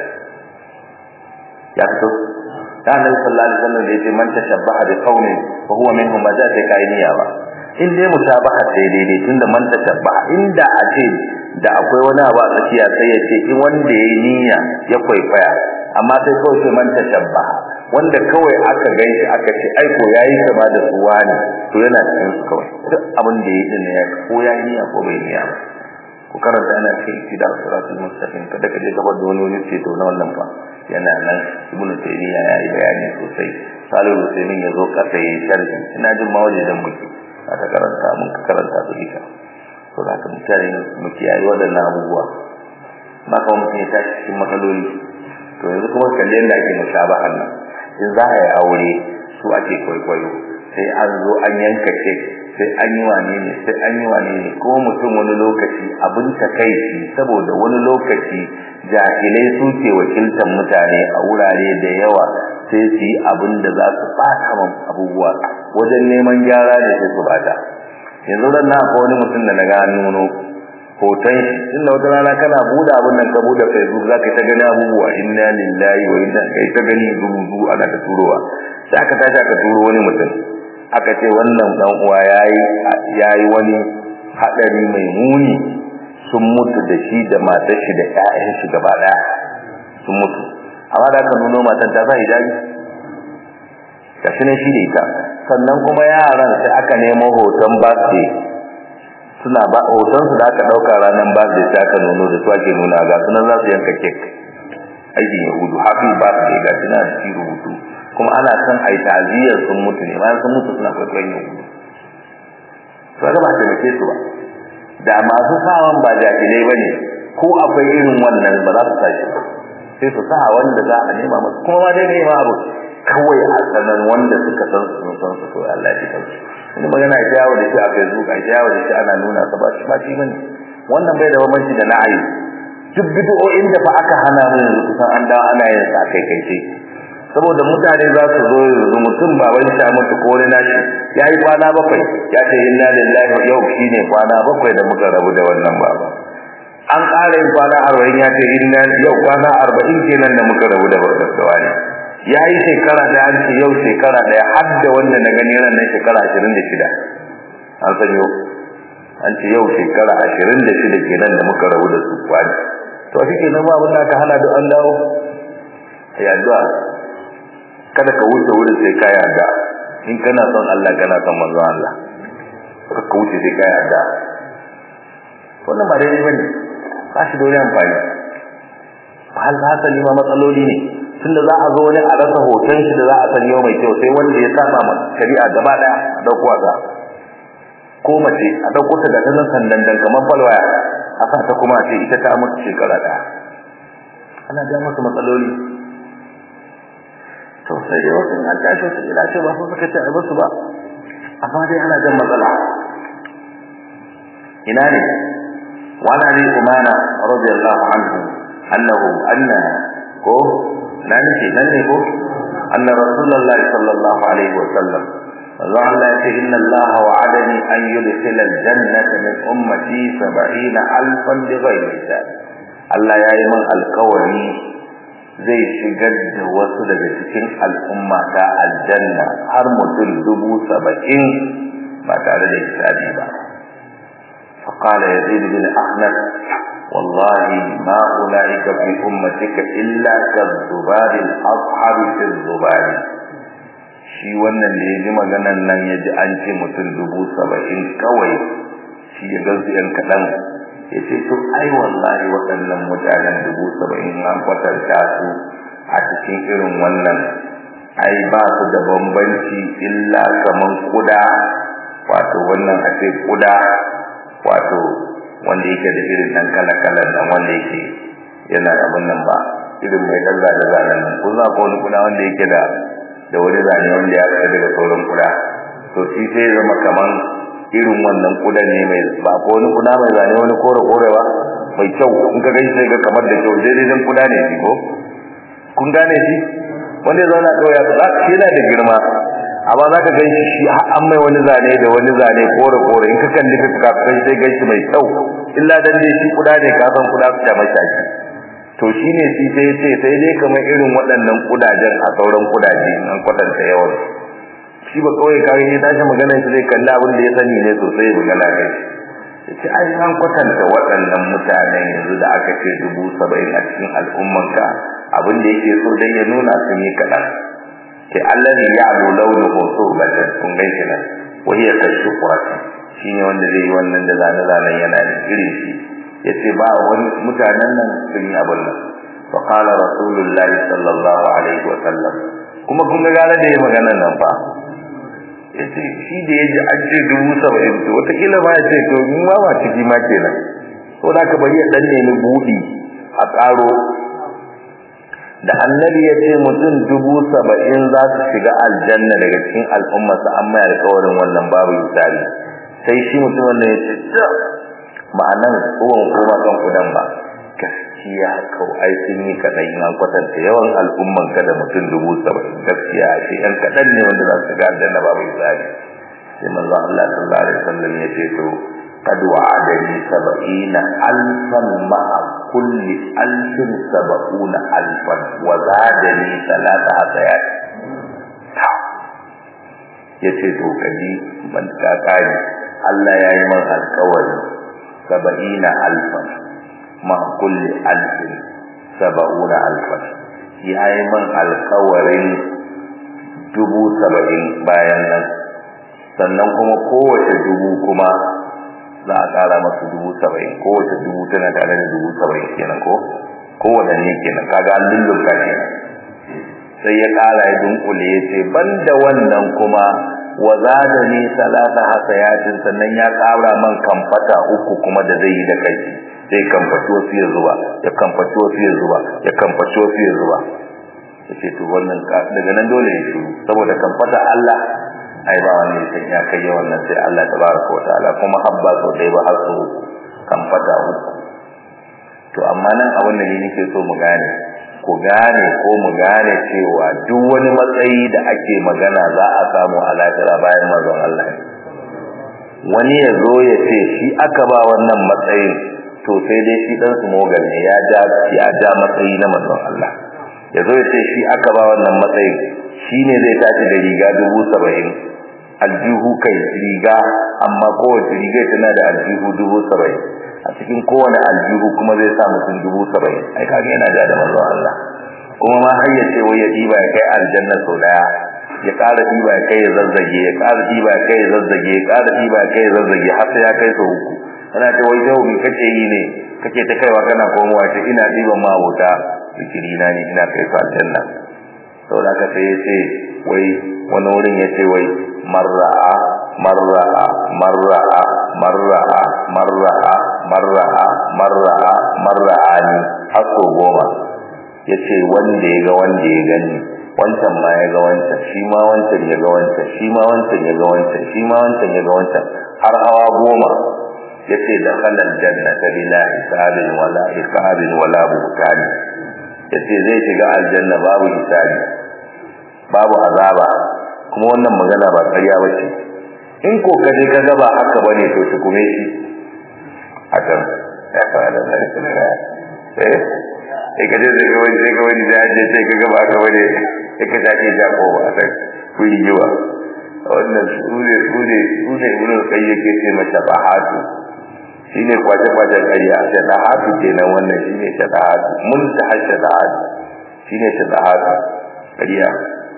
ya fito da annabi sallallahu alaihi wasallam da yace man tashabbaha bi qaumin fa huwa minhum ma za ta kai niyya ba in dai mutabaha sai daidai tunda man tashabbaha inda a ce da akwai wani abu a tsakiya sai ya ce in wanda yayi niyya ya kwaikwaya amma sai kawai sai man tashabbaha wanda kawai aka ganshi aka ce ai ko yayi kama da su wani to yana cikin su kawai duk abin da yayi din ne ko yayi niyya ko bai niyya ba ku karanta ana kai da siratul mustaqim kada ka je ka bar wani wani ce to na wannan fa yana nan ibn taymiya ya yi bayani sosai salihu usaimin ya zo kasa yi sharhi ina jin ma waje dan muke aka karanta mun ka karanta su duka to da ka mutane mu kiyaye wadannan abubuwa ba ka mutum ya tashi cikin matsaloli to to yanzu kuma kalle da ake musabahan nan in za a yi aure su ake kwaikwayo sai an zo an yanka kek sai an yi wane ne sai an yi wane ne ko mutum wani lokaci abin takaici saboda wani lokaci jahilai su ke wakiltar mutane a wurare da yawa sai su yi abin da za su bata man abubuwa wajen neman gyara ne sai su bata yanzu ran na akwai wani mutum da na ga nuno hoton shi inda wata rana kana buɗe abin nan ka buɗe facebook za ka ta gani abubuwa inna lillahi wa inna kai ta gani rubutu ana ta turowa sai aka tashi aka turo wani mutum aka ce wannan dan uwa yayi yayi wani hadari mai muni sun mutu da shi da matar shi da ƴaƴan shi gaba daya sun mutu amma da aka nuno matan ta sa hijabi gashi ne shi da ita sannan kuma yaran sai aka nemo hoton birthday suna ba hoton su da aka dauka ranar birthday sai aka nuno da su ake nuna ga sunan za su yanka cake aikin yahudu happy birthday ga shi na ci rubutu kuma ana son a yi ta'aziyar sun mutu ne bayan sun mutu suna kwaikwayon yahudu to ga ba ta mace su ba da masu sawan ba jahilai ba ne ko akwai irin wannan ba za su sa shi ba sai su sa wanda za a nema masu kuma ma dai nema abu kawai a sanan wanda suka san su sun san su to Allah ya san su wani magana ya yawo da shi a Facebook a yawo da shi ana nuna sa ba shi ba shi bane wannan bai da bambanci da na'ayi duk bid'o'in da fa aka hana mu yanzu kusan an dawo ana yin sa kai kai ce saboda mutane za su zo yanzu mutum baban shi mutu ko wani nashi ya yi kwana bakwai ya ce inna lillahi yau shine kwana bakwai da muka rabu da wannan baba an ƙara yin kwana arba'in ya ce inna yau kwana arba'in kenan da muka rabu da wani ya yi shekara ɗaya an ce yau shekara ɗaya har da wanda na gani ran nan shekara ashirin da shida an san yau an ce yau shekara ashirin da shida kenan da muka rabu da su kwani to shi kenan ba abin da aka hana da an dawo ya addu'a kada ka wuce wurin sai ka yarda in kana son Allah kana son manzon Allah ka wuce sai ka yarda wannan ba daidai bane ba shi da wani amfani hal hasali ma matsaloli ne tunda za a zo wani a rasa hoton shi da za a sanyo mai kyau sai wanda ya saba ma shari'a gaba daya a dauko a ko mace a dauko ta da nan sandan dan kamar falwaya a sa ta kuma ce ita ta mutu shekara daya ana ga masa matsaloli to sai dai wasu an tashi su ila ce ba su suka ce a basu ba amma dai ana jan matsala ina ne wani ne umana radiyallahu anhu annahu anna ko nan ce nan ne ko anna rasulullah sallallahu alaihi wa sallam Allah Allah ya ce inna Allah wa'adani an yudkhila al-jannata min ummati 70 alfan bighayri hisab Allah ya yi min alkawari zai shigar da wasu daga cikin al'umma ta aljanna har mutum dubu saba'in ba tare da hisabi ba فقال يزيد بن أحمد والله ما أولئك في أمتك إلا كالذباب الأصحاب في الذباب shi wannan da ya ji maganan nan ya ji an ce mutum dubu saba'in kawai shi ya gansu yan kaɗan ya ce to ai wallahi waɗannan mutanen dubu saba'in an kwatanta su a cikin irin wannan ai ba su da bambanci illa kaman kuda wato wannan a ce kuda wato wanda yake da irin ɗan kala-kalan nan wanda yake yana da nan ba irin mai ɗan zane-zanen nan kun za ko wani kuda wanda yake da da wani zane wanda ya fita daga sauran kuda to shi sai zama kaman irin wannan kudan ne mai ba ko wani kuda mai zane wani kore kore ba mai kyau in ka gani sai ga kamar da kyau daidai dan kuda ne shi ko kun gane shi wanda ya zauna kawai ya za shi yana da girma amma za ka gan shi shi an mai wani zane da wani zane kore kore in ka kalli ka ka kai sai gan shi mai kyau illa dan dai shi kuda ne ka san kuda su ta mashaki to shine shi sai ce sai dai kamar irin waɗannan kudajen a sauran kudaje an kwatanta yawan shi ba kawai kare ya tashi maganar shi zai kalli abin da ya sani ne sosai magana kai yace ai an kwatanta waɗannan mutanen yanzu da aka ce dubu saba'in a cikin al'umman ka abin da yake so dai ya nuna sun yi kaɗan ke allazi ya'lu launuhu surbatan kun gaishe nan wa hiya kashuqrati shine wanda zai yi wannan da zane-zanen yana da irin shi yace ba wani mutanen nan sun yi abin nan fa qala rasulullah sallallahu alaihi wa sallam kuma kun ga gare da magana nan fa yace shi da yaji an ce dubu saba'in to wata kila ma yace to ni ma ba ciki ma kenan ko da ka bari ya dan nemi budi a karo da annabi ya ce mutum dubu saba'in za su shiga aljanna daga cikin al'ummarsa an mai alƙawarin wannan babu misali sai shi mutum wannan ya ce ma'anan kowan kuma kan kudan ba gaskiya kau ai sun yi kaɗan in an kwatanta yawan al'umman ka da mutum dubu saba'in gaskiya a ce yan kaɗan ne wanda za su shiga aljanna babu misali sai manzon Allah sallallahu alaihi wasallam ya ce to قد وعدني سبعين ألفا مع كل ألف سبعون ألفا وزادني ثلاث حسيات yace to kaji ban ka kare Allah ya yi man alƙawari saba'ina alfan ma kulli alfin saba'una alfan ya yi man alƙawarin dubu saba'in bayan nan sannan kuma kowace dubu kuma za a ƙara masu dubu saba'in kowace dubu tana tare da dubu saba'in kenan ko kowane kenan kaga an lullunka kenan sai ya ƙara ya dunkule ya ce ban da wannan kuma wa zada ni salata hasayatin sannan ya ƙara man kamfata uku kuma da zai yi da kai sai kamfaci wasu ya zuba ya kamfaci wasu ya zuba ya kamfaci wasu ya zuba ya ce to wannan daga nan dole ya shiru saboda kamfata Allah ai ba wani ya san ya kai wannan sai Allah tabaraka wa ta'ala kuma habba so dai ba har so kan fata uku to amma nan abin da ni nake so mu gane ku gane ko mu gane cewa duk wani matsayi da ake magana za a samu a lahira bayan mazan Allah wani ya zo ya ce shi aka ba wannan matsayin to sai dai shi dan su mogal ne ya ja ya ja matsayi na mazan Allah ya zo ya ce shi aka ba wannan matsayin shine zai tashi da riga dubu saba'in aljihu kai riga amma kowace riga tana da aljihu dubu saba'in a cikin kowane aljihu kuma zai sa mutum dubu saba'in ai kaga yana da da manzon Allah kuma ma har ya ce wai ya diba ya kai aljanna sau daya ya ƙara diba ya kai ya zazzage ya ƙara diba ya kai ya zazzage ya ƙara diba ya kai ya zazzage har sai ya kai sau uku ana ce wai yau me kake yi ne kake ta kaiwa kana komowa ce ina diban ma wuta zikiri na ne ina kai su aljanna saboda haka sai ya ce wai wani wurin ya ce wai marra'a marra'a marra'a marra'a marra'a marra'a marra'a marra'a ni har sau goma ya ce wanda ya ga wanda ya gani wancan ma ya ga wancan shi ma wancan ya ga wancan shi ma wancan ya ga wancan shi ma wancan ya ga wancan har hawa goma ya ce da halal jannata bila hisabin wala iqabin wala buhtani ya ce zai shiga aljanna babu hisabi babu azaba kuma wannan magana ba ƙarya ba ce in ko ka je ka ga ba haka bane to shi kuma shi hakan ya fara da sarki na ga eh sai ka je da ga wani sai ga wani da je sai ka ga ba haka bane sai ka take ja ko ba sai ku yi yiwa wannan sune sune sune ibnu qayyim yake ce mata bahatu shine kwaje kwaje ƙarya sai da hatu kenan wannan shine shadahatu mun ta hasha da hatu shine shadahatu ƙarya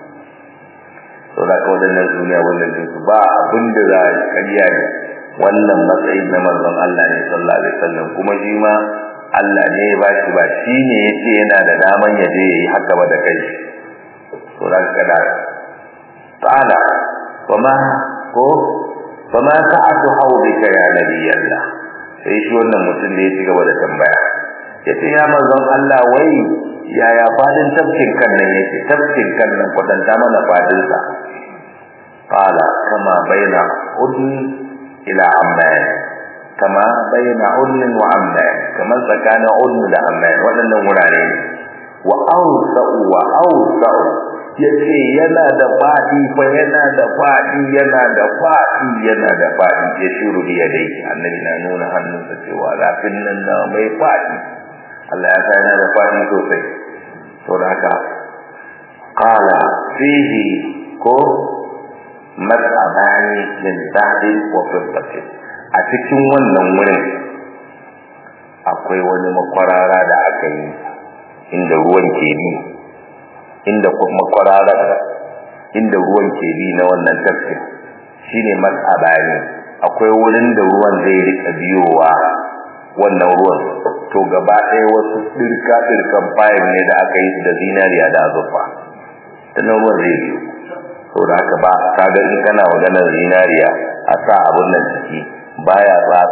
to da ka wadannan duniya wannan din su ba abin da za a ƙarya ne wannan matsayi na manzon Allah ne sallallahu alaihi wasallam kuma shi ma Allah ne ya ba shi ba shi ne yace yana da daman ya je yayi haka ba da kai to da ka da ta'ala kuma ko kuma sa'atu hawdika ya nabiyallah sai shi wannan mutum da ya ci gaba da tambaya yace ya manzon Allah wai yaya fadin tafkin kan nan yake tafkin kan nan kwatanta mana fadin sa qala kama baina udn ila amman kama baina udn wa amman kama tsakanin udn da amman waɗannan wurare ne wa awsa'u wa awsa'u yace yana da fadi fa yana da fadi yana da fadi yana da fadi ya shiru da dai annabi na nuna hannunsa cewa lafin nan na mai fadi Allah ya sai da fadi sosai to da haka qala fihi ko mas'abani min zahabi wa fiddatin a cikin wannan wurin akwai wani makwarara da aka yi inda ruwan ke bi inda makwarara inda ruwan ke bi na wannan tafsir shine mas'abani akwai wurin da ruwan zai rika biyowa wannan ruwan to gaba ɗaya wasu ɗirka ɗirkan fayil ne da aka yi da zinariya da azurfa ta nan ruwan zai biyo to da haka ba ka ga in kana maganar zinariya a sa abun nan ciki baya tsatsa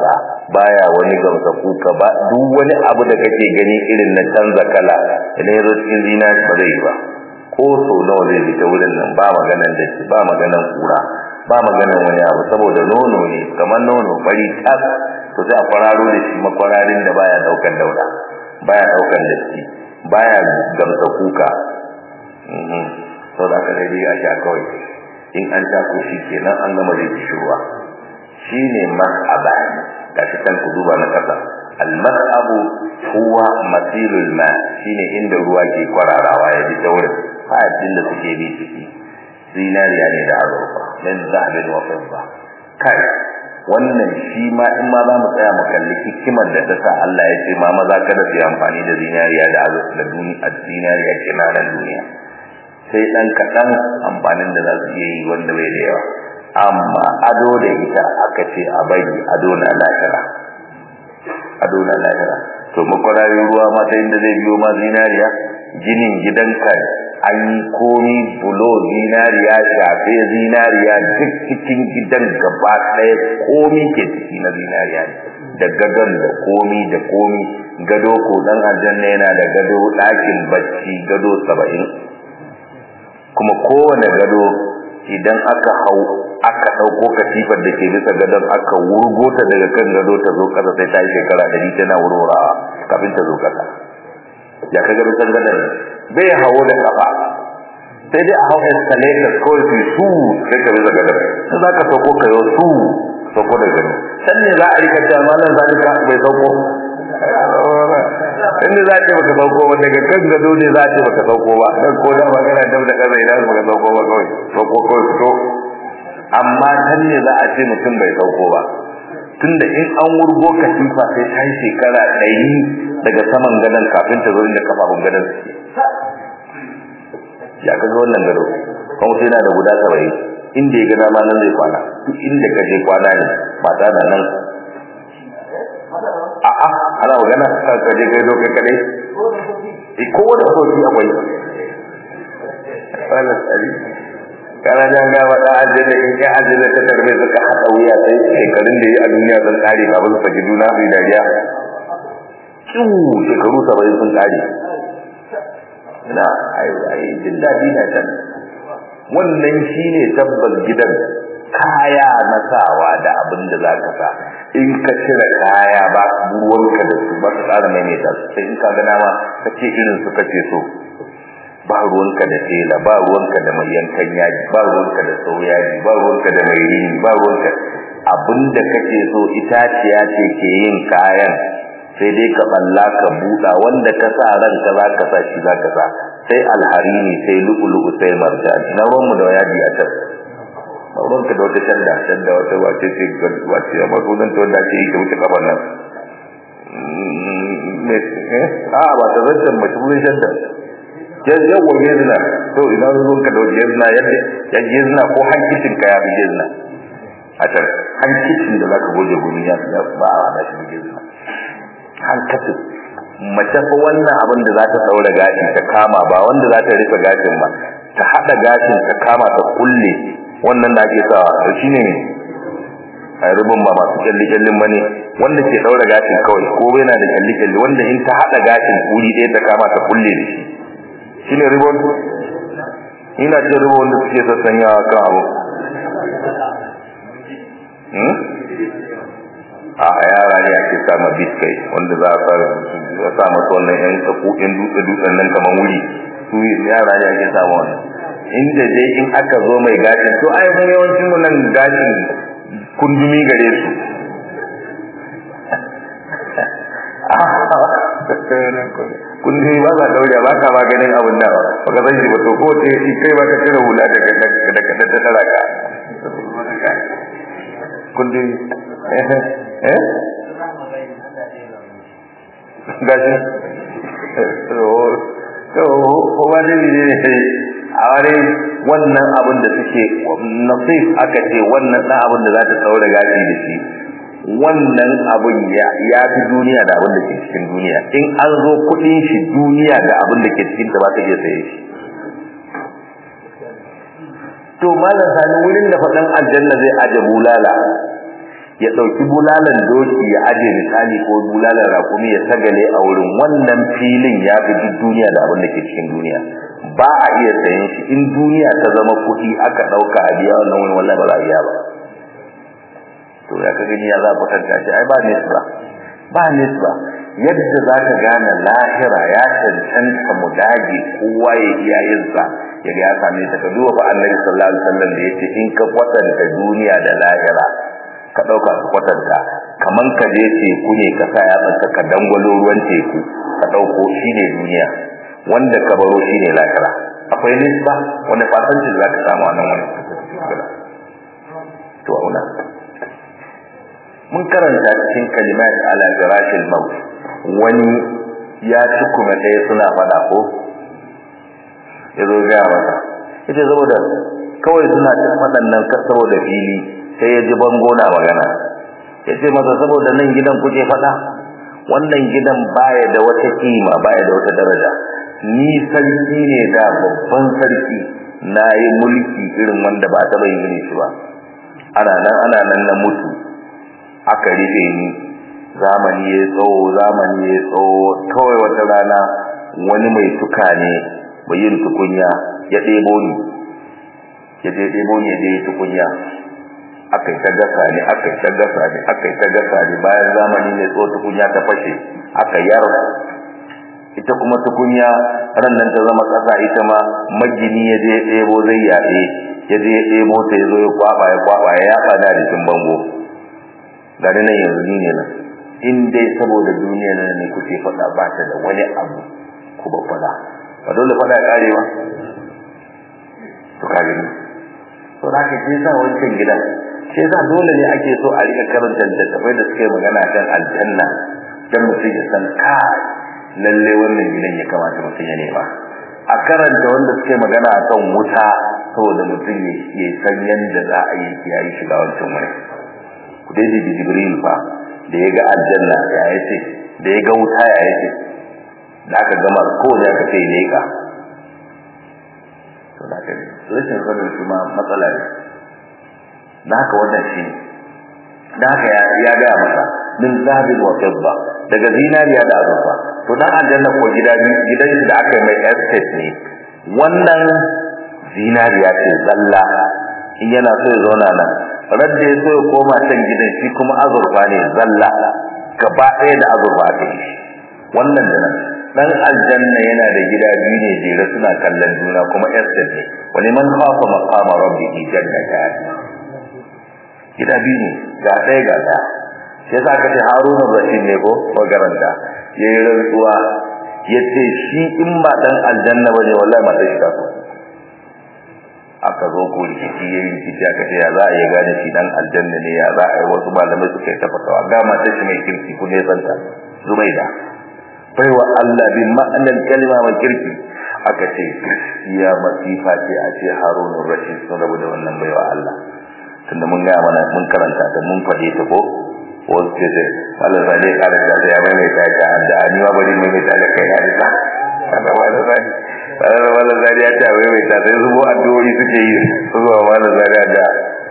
baya wani gamsa kuka ba duk wani abu da kake gani irin na canza kala idan ya zo cikin zinari ba zai yi ba ko so nawa zai bi ta wurin nan ba maganan da shi ba maganan kura ba maganan wani abu saboda nono ne kamar nono bari tas to sai a kwararo da shi makwararin da baya daukan dauda baya daukan datti baya gamsa kuka sau da aka daidai a sha kawai in an sha ko shi kenan an gama zai ci ruwa shi ne mas'abani ga shi kan ku duba na ƙasa al-mas'abu huwa masilul ma shine inda ruwa ke kwararawa ya bi ta wurin fa'adin da suke bi ciki zinariya ne da azurfa min zahabin wa fidda kai wannan shi ma in ma za mu tsaya mu kalli hikimar da ta sa Allah ya ce ma maza kada su yi amfani da zinariya da azurfa da duniya zinariya kinanan duniya sai dan kaɗan amfanin da za su iya yi wanda bai da yawa amma ado da ita aka ce a bari ado na lahira ado na lahira to makwararin ruwa ma ta inda zai biyo ma zinariya ginin gidanka an yi komi bulo zinariya shafe zinariya duk cikin gidan gaba ɗaya komi ke ciki na zinariya ne da gadon da komi da komi gado ko dan aljanna yana da gado ɗakin bacci gado saba'in kuma kowane gado idan aka hau aka ɗauko katifar da ke bisa gadon aka wurgo ta daga kan gado ta zo ƙasa sai ta yi shekara ɗari tana wurwurawa kafin ta zo ƙasa ya ka gado san gadon bai hawo da kafa sai dai a hau escalator kawai su su sai ka bisa gadon sai za ka sauko ka yau su sauko da gado can ne za a rika cewa malam zalika bai sauko inda za ce baka sauko ba daga kan gado ne za ce baka sauko ba dan ko da magana da da kaza idan baka sauko ba kawai sauko kawai fito amma can ne za a ce mutum bai sauko ba tunda in an wurgo katifa sai ta yi shekara ɗari daga saman gadon kafin ta zo inda kafafun gadon suke ya kaga wannan gado kuma sai yana da guda saba'in inda ya gana ma nan zai kwana duk inda ka je kwana ne mata na nan a'a ana magana ka je kai zo kai kadai eh ko da soki akwai wala tsari kana jan ga wada ajira in ka ajira ta tarbe suka hada wuya sai shekarun da yi a duniya sun kare ba su saki juna su dariya kiwu shekaru 70 sun kare na ai ai jin dadi na can wannan shine tabbas gidan kaya na sawa da abin da za ka sa in ka cire kaya ba ruwanka da su ba ka tsara maimaita su sai in ka gana ma ka ce irin su kace so ba ruwanka da tela ba ruwanka da mai yankan yaji ba ruwanka da sau yaji ba ruwanka da mai rini ba ruwanka abin da kake so itaciya ce ke yin kayan sai dai ka balla ka buɗa wanda ka sa ranka za ka sa shi za ka sa sai alharini sai lu'ulu'u sai marjan na ruwanmu da yaji a can ruwanka da wata shanda shanda wata wace ce wace amma sunan ta wanda ake yi ta wuce kafan nan a ba ta zancen mace wurin shanda yawwa gezina to ina ruwanka da wata gezina yadda ya gezina ko hankicin ka ya fi gezina a can hankicin da za ka goje gumi ya fi ba a hada shi gezina hankacin mace fa wannan abin da za ta daura gashi ta kama ba wanda za ta rufe gashin ba ta hada gashin ta kama ta kulle wannan da ake sawa to shine ne a rubun ba masu kyalli kyallin bane wanda ke daura gashin kawai ko bai na da kyalli kyalli wanda in ta hada gashin wuri ɗaya ta kama ta kulle da shi shine ribon ina ce ribon wanda suke sassanyawa kan abu a yara ne ake sama biskai wanda za a fara a sa masa wannan yan tsakokin dutse dutsen nan kamar wuri su yara ne ake sama wannan inda dai in aka zo mai gashin to ai mun yawancin mu nan gashin kundumi gare su kundumi ba za daure ba ka maganin abin da ba ka san shi ba to ko ce kai ba ka cire hula daga daga daga ta taraka kundumi eh eh gashi to ko ba ne ne a wani wannan abin da suke nasif aka ce wannan dan abin da za ta saura gashi da shi wannan abin ya ya fi duniya da abin da ke cikin duniya in an zo kudin shi duniya da abin da ke cikin ta ba ta iya saye shi to malam sani wurin da faɗan aljanna zai aje bulala ya ɗauki bulalan doki ya aje misali ko bulalan rakumi ya sagale a wurin wannan filin ya fi duk duniya da abin da ke cikin duniya ba a iya sayen shi in duniya ta zama kuɗi aka ɗauka a biya wannan wani wallahi ba za a iya ba to ya ka gani ya za a kwatanta shi ai ba nisba ba nisba yadda za ka gane lahira ya cancanta mu dage kowa ya iya yin sa ya ga ya same ta ka duba fa annabi sallallahu alaihi wasallam da yace in ka kwatanta duniya da lahira ka dauka ka kwatanta kaman ka je teku ne ka sa ya tsanka ka dangwalo ruwan teku ka dauko shine duniya wanda ka baro shine lahira akwai nisba wanda fasanci da zaka samu wannan wani to auna mun karanta cikin kalimat ala firashil maut wani ya ci kuma ɗaya suna faɗa ko ya zo gaya masa ita saboda kawai suna cin waɗannan saboda fili sai ya ji bango na magana ya ce masa saboda nan gidan kuke faɗa wannan gidan baya da wata kima baya da wata daraja ni sarki ne da babban sarki na yi mulki irin wanda ba taɓa yin irin shi ba ana nan ana nan na mutu aka rufe ni zamani ya tsawo zamani ya tsawo kawai wata rana wani mai tuka ne mai yin tukunya ya ɗebo ni ya je ɗebo ni ya je tukunya aka yi ta gasa ne aka yi ta gasa ne aka yi ta gasa ne bayan zamani ne tsawo tukunya ta fashe aka yar ita kuma tukunya ran nan ta zama ƙasa ita ma magini ya je ɗebo zai yaɗe ya je ya ɗebo ta ya zo ya kwaɓa ya kwaɓa ya yaɓa da jikin bango gari nan yanzu ni ne nan in dai saboda duniya nan ne kuke faɗa ba ta da wani abu ku ba faɗa ba dole faɗa ƙare ba to ka gani to da ka sa wancan gidan shi yasa dole ne ake so a rika karanta littattafai da suke magana kan aljanna dan mutum ya san kai lalle wannan gidan ya kamata mutum ya nema a karanta wanda suke magana akan wuta saboda mutum ya san yadda za a yi yayi shiga wancan wani ku dai da jibril fa da ya ga aljanna ya yace da ya ga wuta ya yace da aka gama ko ne aka ce ne ka to da kai rashin sanin shi ma matsala ne da haka wannan shi da haka ya ya ga masa min zahabin wa fidda daga zinariya da azurfa to dan aljanna ko gida gidan shi da aka yi mai estate ne wannan zinariya ce zalla in yana so ya zauna nan radda ya so ya koma can gidan shi kuma azurfa ne zalla gaba ɗaya da azurfa aka yi wannan da nan dan aljanna yana da gida biyu ne jere suna kallon juna kuma estate ne wani man khafa maqama rabbihi jannatan gida biyu ne ga ɗaya ga ɗaya sai za ka ce haruna rashid ne ko magaranta ya yi rantsuwa ya ce shi in ba ɗan aljanna ba ne wallahi mata shi ta so aka zo ko rikici ya yi rikici aka ce ya za a yi gane shi ɗan aljanna ne ya za a yi wasu malamai suka yi tafatawa ga mata shi mai kirki ku ne santa zubaida baiwa Allah bin ma'anar kalma mai kirki aka ce ya masifa ce a ce haruna rashid sun rabu da wannan baiwa Allah tunda mun gaya mana mun karanta ta mun faɗe ta ko wasu ce ce wala zane ƙara da ya mai mai ta da ni ma bari mai mai ta da kai na ita kada wala zane wala wala zane ya ta mai mai ta sai zubo addu'o'i suke yi zuwa wala zane da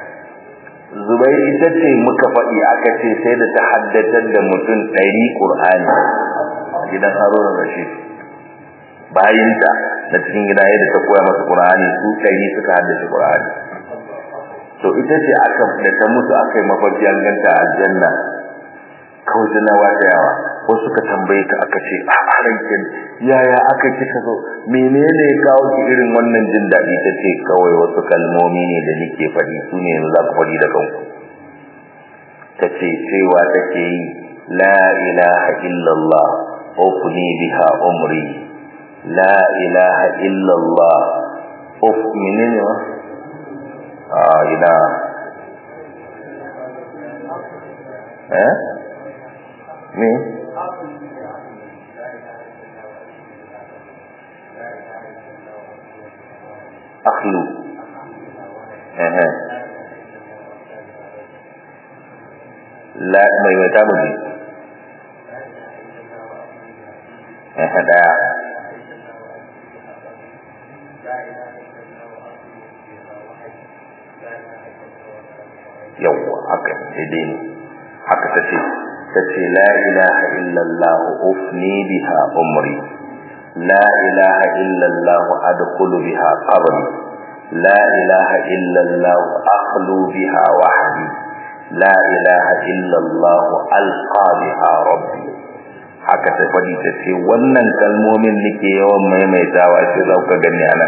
zubai ita ce muka faɗi aka ce sai da ta haddatar da mutum ɗari ƙur'ani a gidan haruna rashid bayinta na cikin gida yadda ta koya masa ƙur'ani su ɗari suka haddace ƙur'ani to ita ce aka da ta mutu aka yi mafarki an ganta aljanna kawai tana wata yawa wasu suka tambaye ka aka ce a rankin yaya aka kika zo menene ya kawo ki irin wannan jin daɗi ta ce kawai wasu kalmomi ne da nake faɗi su ne yanzu za ku faɗi da kanku ta ce cewa take yi la ilaha illallah ufni biha umri la ilaha illallah uf menene wa a ina eh me akhlu eh eh la mai mai tamu ji eh daya yawwa haka daidai ne haka tace tace la ilaha illallah ufni biha umri la ilaha illallah adkhulu biha qabri la ilaha illallah akhlu biha wahdi la ilaha illallah alqa biha rabbi haka ta fadi ta ce wannan kalmomin nake yawan maimaitawa sai za ka gani anan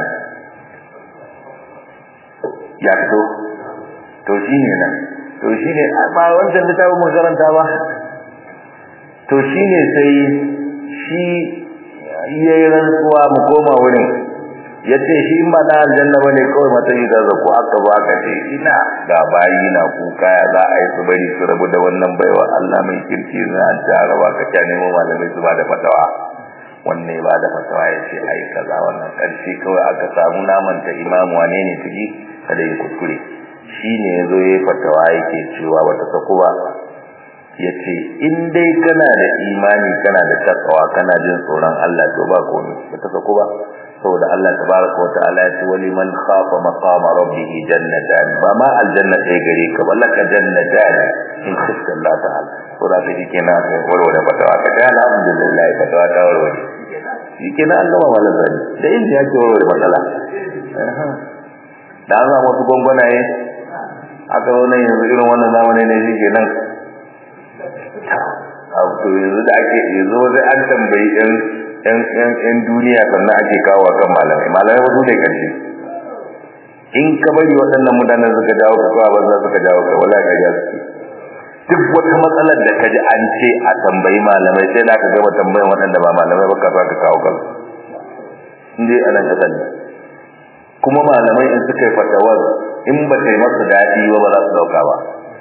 ya fito to shine nan to shine ba wancan littafin mun karanta ba to shine sai shi yayin rantsuwa mu koma wurin yace shi in ba na aljanna bane kawai matsayi da zaku aka ba ka ce ina ga bayi na kuka ya za a yi su bari su rabu da wannan baiwa Allah mai kirki za a tara ba ka ta nemo malamai su ba da fatawa wanne ba da fatawa ya ce ai kaza wannan karshe kawai aka samu naman ta imamu wane ne ciki kada ya kuskure shine yazo yayi fatawa yake cewa bata saku ba yace in dai kana da imani kana da takawa kana jin tsoron Allah to ba komai bata saku ba saboda Allah tabaraka wa ta'ala ya ce wali man khafa maqama rabbih jannatan ba ma aljanna sai gare ka ballaka jannatan in khifta Allah ta'ala to da shi kenan sai warware fatawa ka ga alhamdulillah fatawa ta warware shi kenan Allah ba wala zani da inda yake warware matsala da an samu wasu gwangwanaye aka zo nan yanzu irin wannan zamani ne shi kenan abu to yanzu da ake yanzu wasu an tambayi yan yan yan yan duniya sannan ake kawo kan malamai malamai wasu ne karshe in ka bari waɗannan mutanen suka dawo ka kawo banza suka dawo ka wala ka ja suke duk wata matsalar da ka ji an ce a tambayi malamai sai da ka gama tambayin waɗanda ba malamai ba ka ka kawo kan in dai a nan kasan ne kuma malamai in suka yi fatawar in ba ta yi masu daɗi ba ba za su ɗauka ba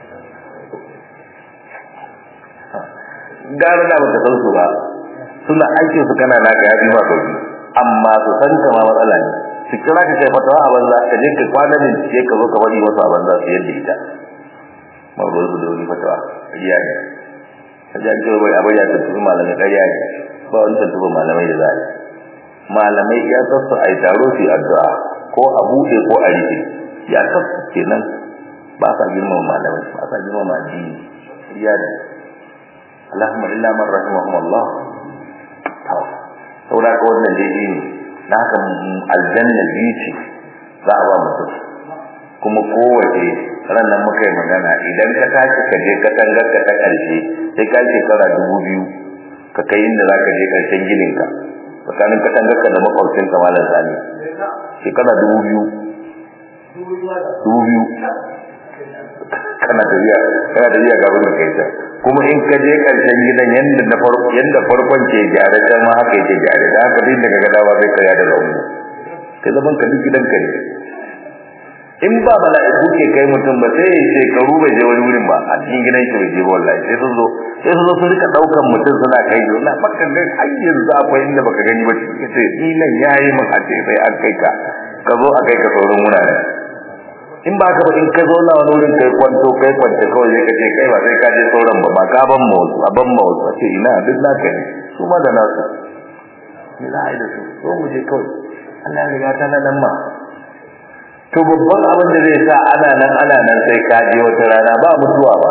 gara da baka san su ba suna aikin su kana naka yafi ba sauki amma su san ta ma matsala ne su kira ka kai fatawa a banza ka je ka kwana da ce ka zo ka bari wasu a banza su yadda ita ma ruwan su da wani fatawa ƙarya ne ka ji an ce bai abai ya tattabi malamai ƙarya ne ba wani tattabi malamai da za a yi malamai ya sassu a yi taro su yi addu'a ko a buɗe ko a rufe ya sassu kenan ba sa girmama malamai ba sa girmama addini ƙarya ne Allahumma illa man rahimahumullah to saboda ka wannan dai ne na haka aljanna biyu ce za a ba mutum kuma kowace ranar muka yi magana idan ka tashi ka je ka tangar ka ta ƙarshe sai ka shekara dubu biyu ka kai inda za ka je ƙarshen gininka tsakanin ka tangar ka da makwabcin ka malam sani shekara dubu biyu dubu biyu kana tafiya kana tafiya ga wurin kai ta kuma in ka je karshen gidan yanda na farko yanda farkon ke gyara can ma haka yake gyara da haka din daga gadawa sai ka da zango kai zaman ka duk gidan ka ne in ba mala'iku ke kai mutum ba sai shekaru bai je wani wurin ba a cikin gidan shi bai je ba wallahi sai sun zo sai sun zo sun rika daukan mutum suna kai shi na baka ga har yanzu akwai inda baka gani ba shi ce ni nan yayi min a ce sai an kai ka ka zo a kai ka saurin wurare in ba ka ba in ka zo na wani wurin kai kwanto kai kwance kawai sai ka ce kai ba sai ka je sauran ba ma ka ban mawuzu a ban mawuzu a ce ina duk naka ne su ma da nasu me za a yi da su so mu je kawai Allah ya riga ta nan ma to babban abin da zai sa ana nan ana nan sai ka je wata rana ba mutuwa ba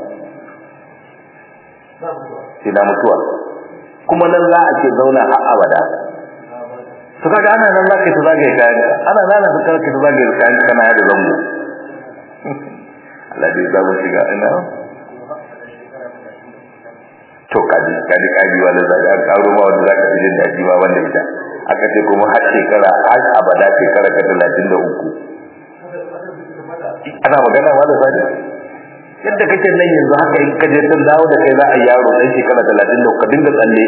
ina mutuwa kuma nan za a ce zauna har abada to kaga ana nan zaka ta zagaye kayan ana nan zaka ta ta zagaye kayan kana da zango Allah dai za mu shiga ina to kaji kaji kaji wala zaka an karo ma wanda zaka ji da ji ma wanda ita aka ce kuma har shekara har abada shekara ka 33 ana magana ma da sani yadda kake nan yanzu haka in ka je tun dawo da kai za a yaro dan shekara 33 ka dinga tsalle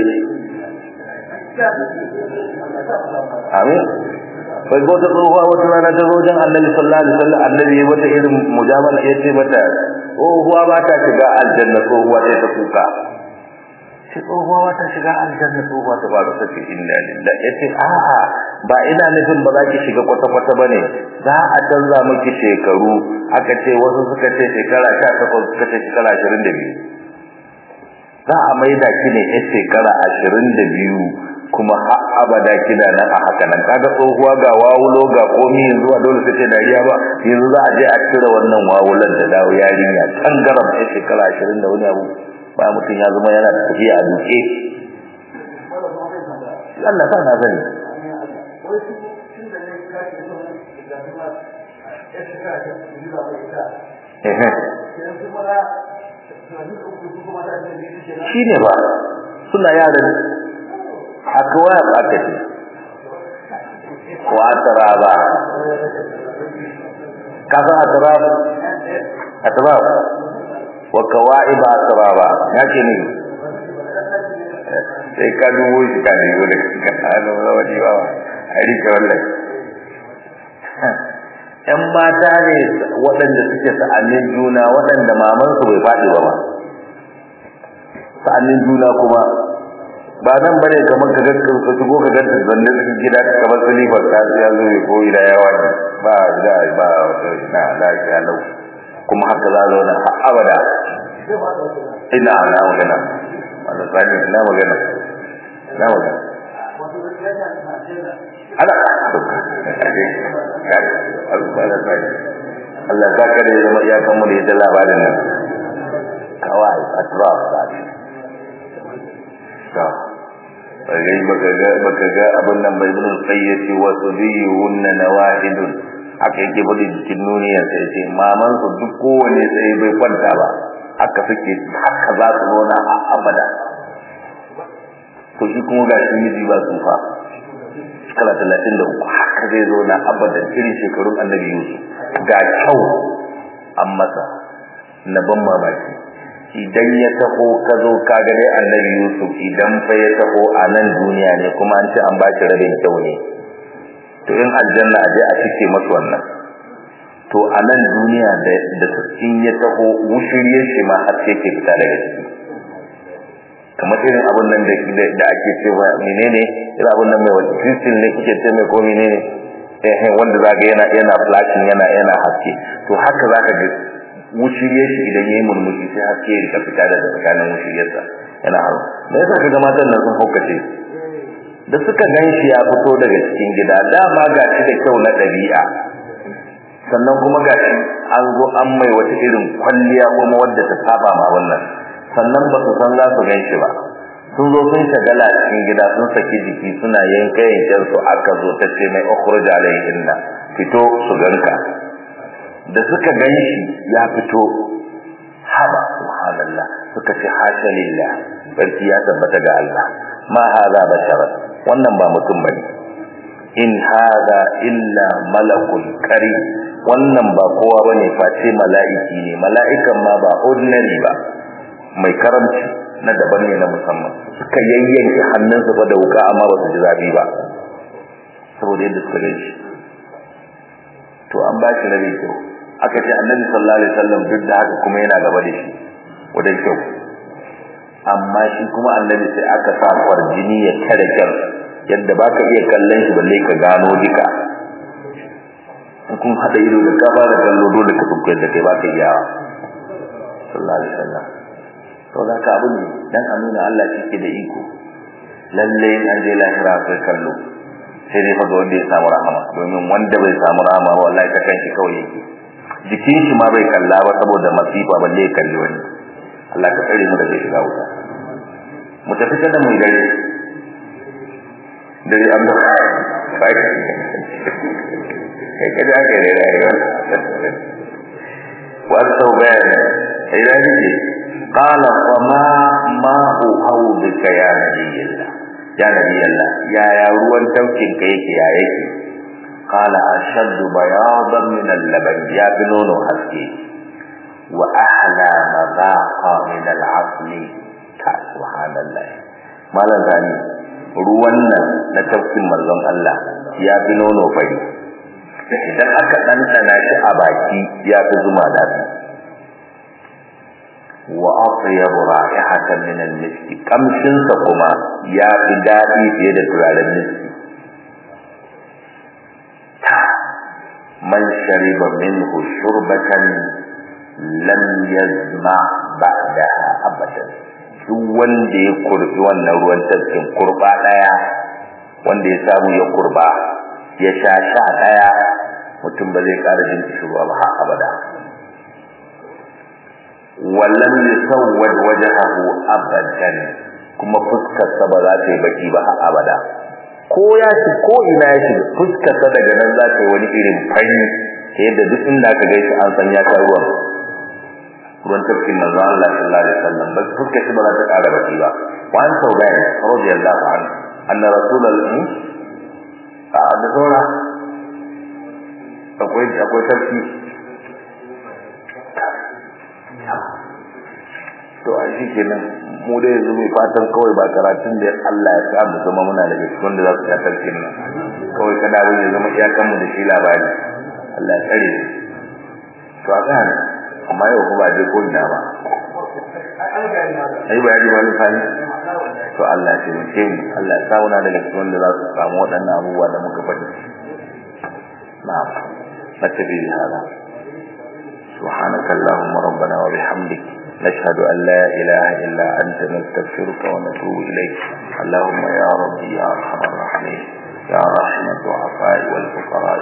amin bai ko ta tsohuwa wata rana ta zo jan annabi sallallahu alaihi wasallam annabi ya wata irin mujamala ya ce mata tsohuwa ba ta shiga aljanna tsohuwa sai ta kuka sai tsohuwa ba ta shiga aljanna tsohuwa ta ba ta ce inna lillahi ya ce a'a ba ina nufin ba za ki shiga kwata-kwata ba ne za a canza miki shekaru aka ce wasu suka ce shekara sha takwas suka ce shekara ashirin da biyu za a maida ki ne ya shekara ashirin da biyu kuma har abada kina nan a haka nan kaga tsohuwa ga wawulo ga komi yanzu a dole sai dariya ba yanzu za a je a cire wannan wawulan da dawo yarinya tangaram a shekara ashirin da wani abu ba mutum ya zama yana tafiya a duke Allah sa na sani shi ne ba suna yaran haka waya ba ka ce wa taraba kaza atrab atrab wa kawaib atraba yake ne sai ka dubo shi ka dubo da ka hano wani ba a rike wallahi ‘yan mata ne waɗanda suke sa'annin juna waɗanda mamansu bai faɗi ba ba sa'annin juna kuma ba nan ba ne kamar ka gaskar ka shigo ka ganta zanne cikin gida ka kamar silifar ta ya zo ya koyi da yawa ne ba da ba wata na lafiya lau kuma haka za a zauna har abada ina na magana wanda sani na magana na magana ana Allah za ka da ya zama iyakan mu da ya labarin nan kawai atraf ba ce bagai baka ga baka ga abin nan bai bin sayyati wa tudiyunna nawahidun haka yake bada jikin nuniyar sai ce maman su duk kowane sai bai kwanta ba haka suke haka za su zo na abada to shi kuma ga shi miji ba tsufa shekara talatin da uku haka zai zo na abadan irin shekarun annabi yusuf ga kyau an masa na ban mamaki idan ya taho ka zo ka ga dai annabi yusuf idan fa ya taho a nan duniya ne kuma an ce an ba shi rabin kyau ne to in aljanna a je a cike masu wannan to a nan duniya da da in ya taho wushiriyar shi ma har sai ke fita daga ciki kamar irin abun nan da da ake cewa menene irin abun nan mai wani kristin ne kuke ce mai ko menene eh wanda zaka yana yana flashing yana yana haske to haka zaka ga wushiriyar shi idan yayi murmushi sai haske ya rika fita daga tsakanin wushiriyarsa yana haro me yasa kaga matan nan sun haukace da suka ganshi ya fito daga cikin gida dama ga shi da kyau na ɗabi'a sannan kuma ga shi an zo an mai wata irin kwalliya kuma wadda ta saba ma wannan sannan ba su san za su gan shi ba sun zo sun shagala cikin gida sun saki jiki suna yanka yanken su aka zo ta ce mai ukhruj alayhinna fito su ganka da suka gan shi ya fito haba subhanallah suka ce hasha lillah barki ya tabbata ga Allah ma hada bashara wannan ba mutum bane in hada illa malakul karim wannan ba kowa bane face mala'iki ne mala'ikan ma ba ordinary ba mai karamci na daban ne na musamman suka yayyanke hannunsa fa da wuka amma ba su ji zafi ba saboda yadda suka gan shi to an ba shi rabi kyau aka ce annabi sallallahu alaihi wasallam duk da haka kuma yana gaba da shi wajen kyau amma shi kuma annabi sai aka sa kwarjini ya tare kyau yadda baka iya kallon shi balle ka gano duka kun hada ido da ka fara kallo dole ka tukke da kai baka iya sallallahu alaihi wasallam to da ka abu ne dan a nuna Allah shi ke da iko lalle an je lahira kai kallo sai dai faga wanda ya samu rahama domin wanda bai samu rahama ba wallahi ka kanki kawai yake jikin shi ma bai kalla ba saboda masifa balle ya kalli wani Allah ka tsare mu daga shiga wuta mu tafi da mu dare dare an da kai kai kada aka yi rayuwa wa tawban idan yake qala wa ma ma'u hawdika ya nabiyillah ya nabiyillah ya ya ruwan taukin ka yake ya yake qala ashaddu bayadan min al-laban ya bi nono haske wa ahla madhaqa min al-asl ta subhanallah malan zani ruwan nan na taukin manzon Allah ya bi nono fari idan aka ɗanɗana shi a baki ya fi zuma daɗi wa atyabu ra'ihatan min al-miski kamshin sa kuma ya fi daɗi fiye da turaren miski man shariba minhu shurbatan lam yazma ba'daha abadan duk wanda ya kurbi wannan ruwan tafkin kurba daya wanda ya samu ya kurba ya sha sha daya mutum ba zai ƙara jin kishirwa ba har abada wallan yusawwad wajhahu abadan kuma fuskar sa ba za ta yi baki ba har abada ko ya shi ko ina ya shi fuskar sa daga nan za ta yi wani irin fari ta yadda duk inda aka gaishe an san ya ta ruwan ruwan tafkin manzo Allah sallallahu alaihi wasallam ba fuskar shi ba za ta ƙara baki ba wa an tauban radiyallahu anhu anna rasulullahi a da saura akwai akwai tafki to a shi kenan mu da yanzu mai fatan kawai ba karatun da Allah ya sa mu zama muna da cikin da za su ya tarkin nan kawai kada wani ya zama iyakanmu da shi labari Allah ya tsare to a gane amma yau kuma ba je ko ina ba ai bayani wani fani to Allah ya taimake mu Allah ya sa muna daga cikin da za su samu waɗannan abubuwa da muka faɗi na'am نتبي بهذا سبحانك اللهم ربنا وبحمدك نشهد أن لا إله إلا أنت نستغفرك ونتوب إليك اللهم يا ربي يا أرحم الراحمين يا راحم الضعفاء والفقراء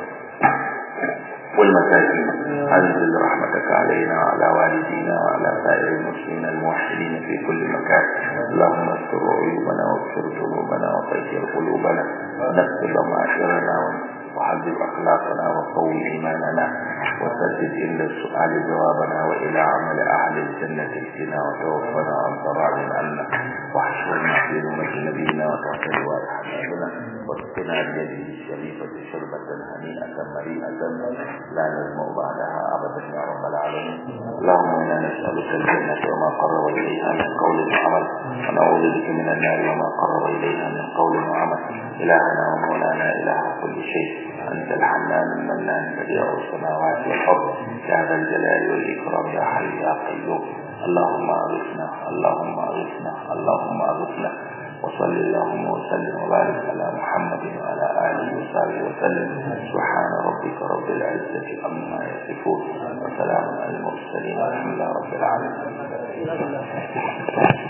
والمساكين أنزل رحمتك علينا وعلى والدينا وعلى سائر المسلمين الموحدين في كل مكان اللهم استر عيوبنا واغفر ذنوبنا وطهر قلوبنا ونغفر ضمائرنا وحذب أخلاقنا وقوي إيماننا وسدد إلا السؤال جوابنا وإلى عمل أهل الجنة اهدنا وتوفنا عن ضرار عنا واحشرنا في نومة نبينا وتحت لواء حبيبنا واسقنا بيده الشريفة شربة هنيئة مريئة لا نزمع بعدها أبدا يا رب العالمين اللهم إنا نسألك الجنة وما قرب إليها من قول وعمل ونعوذ بك من النار وما قرب إليها من قول وعمل إلهنا ومولانا إله كل شيء أنت الحنان المنان بديع السماوات والأرض يا ذا الجلال والإكرام يا حي يا قيوم اللهم أغثنا اللهم أغثنا اللهم أغثنا وصل اللهم وسلم وبارك على محمد وعلى آله وصحبه وسلم سبحان ربك رب العزة عما يصفون وسلام على المرسلين والحمد لله رب العالمين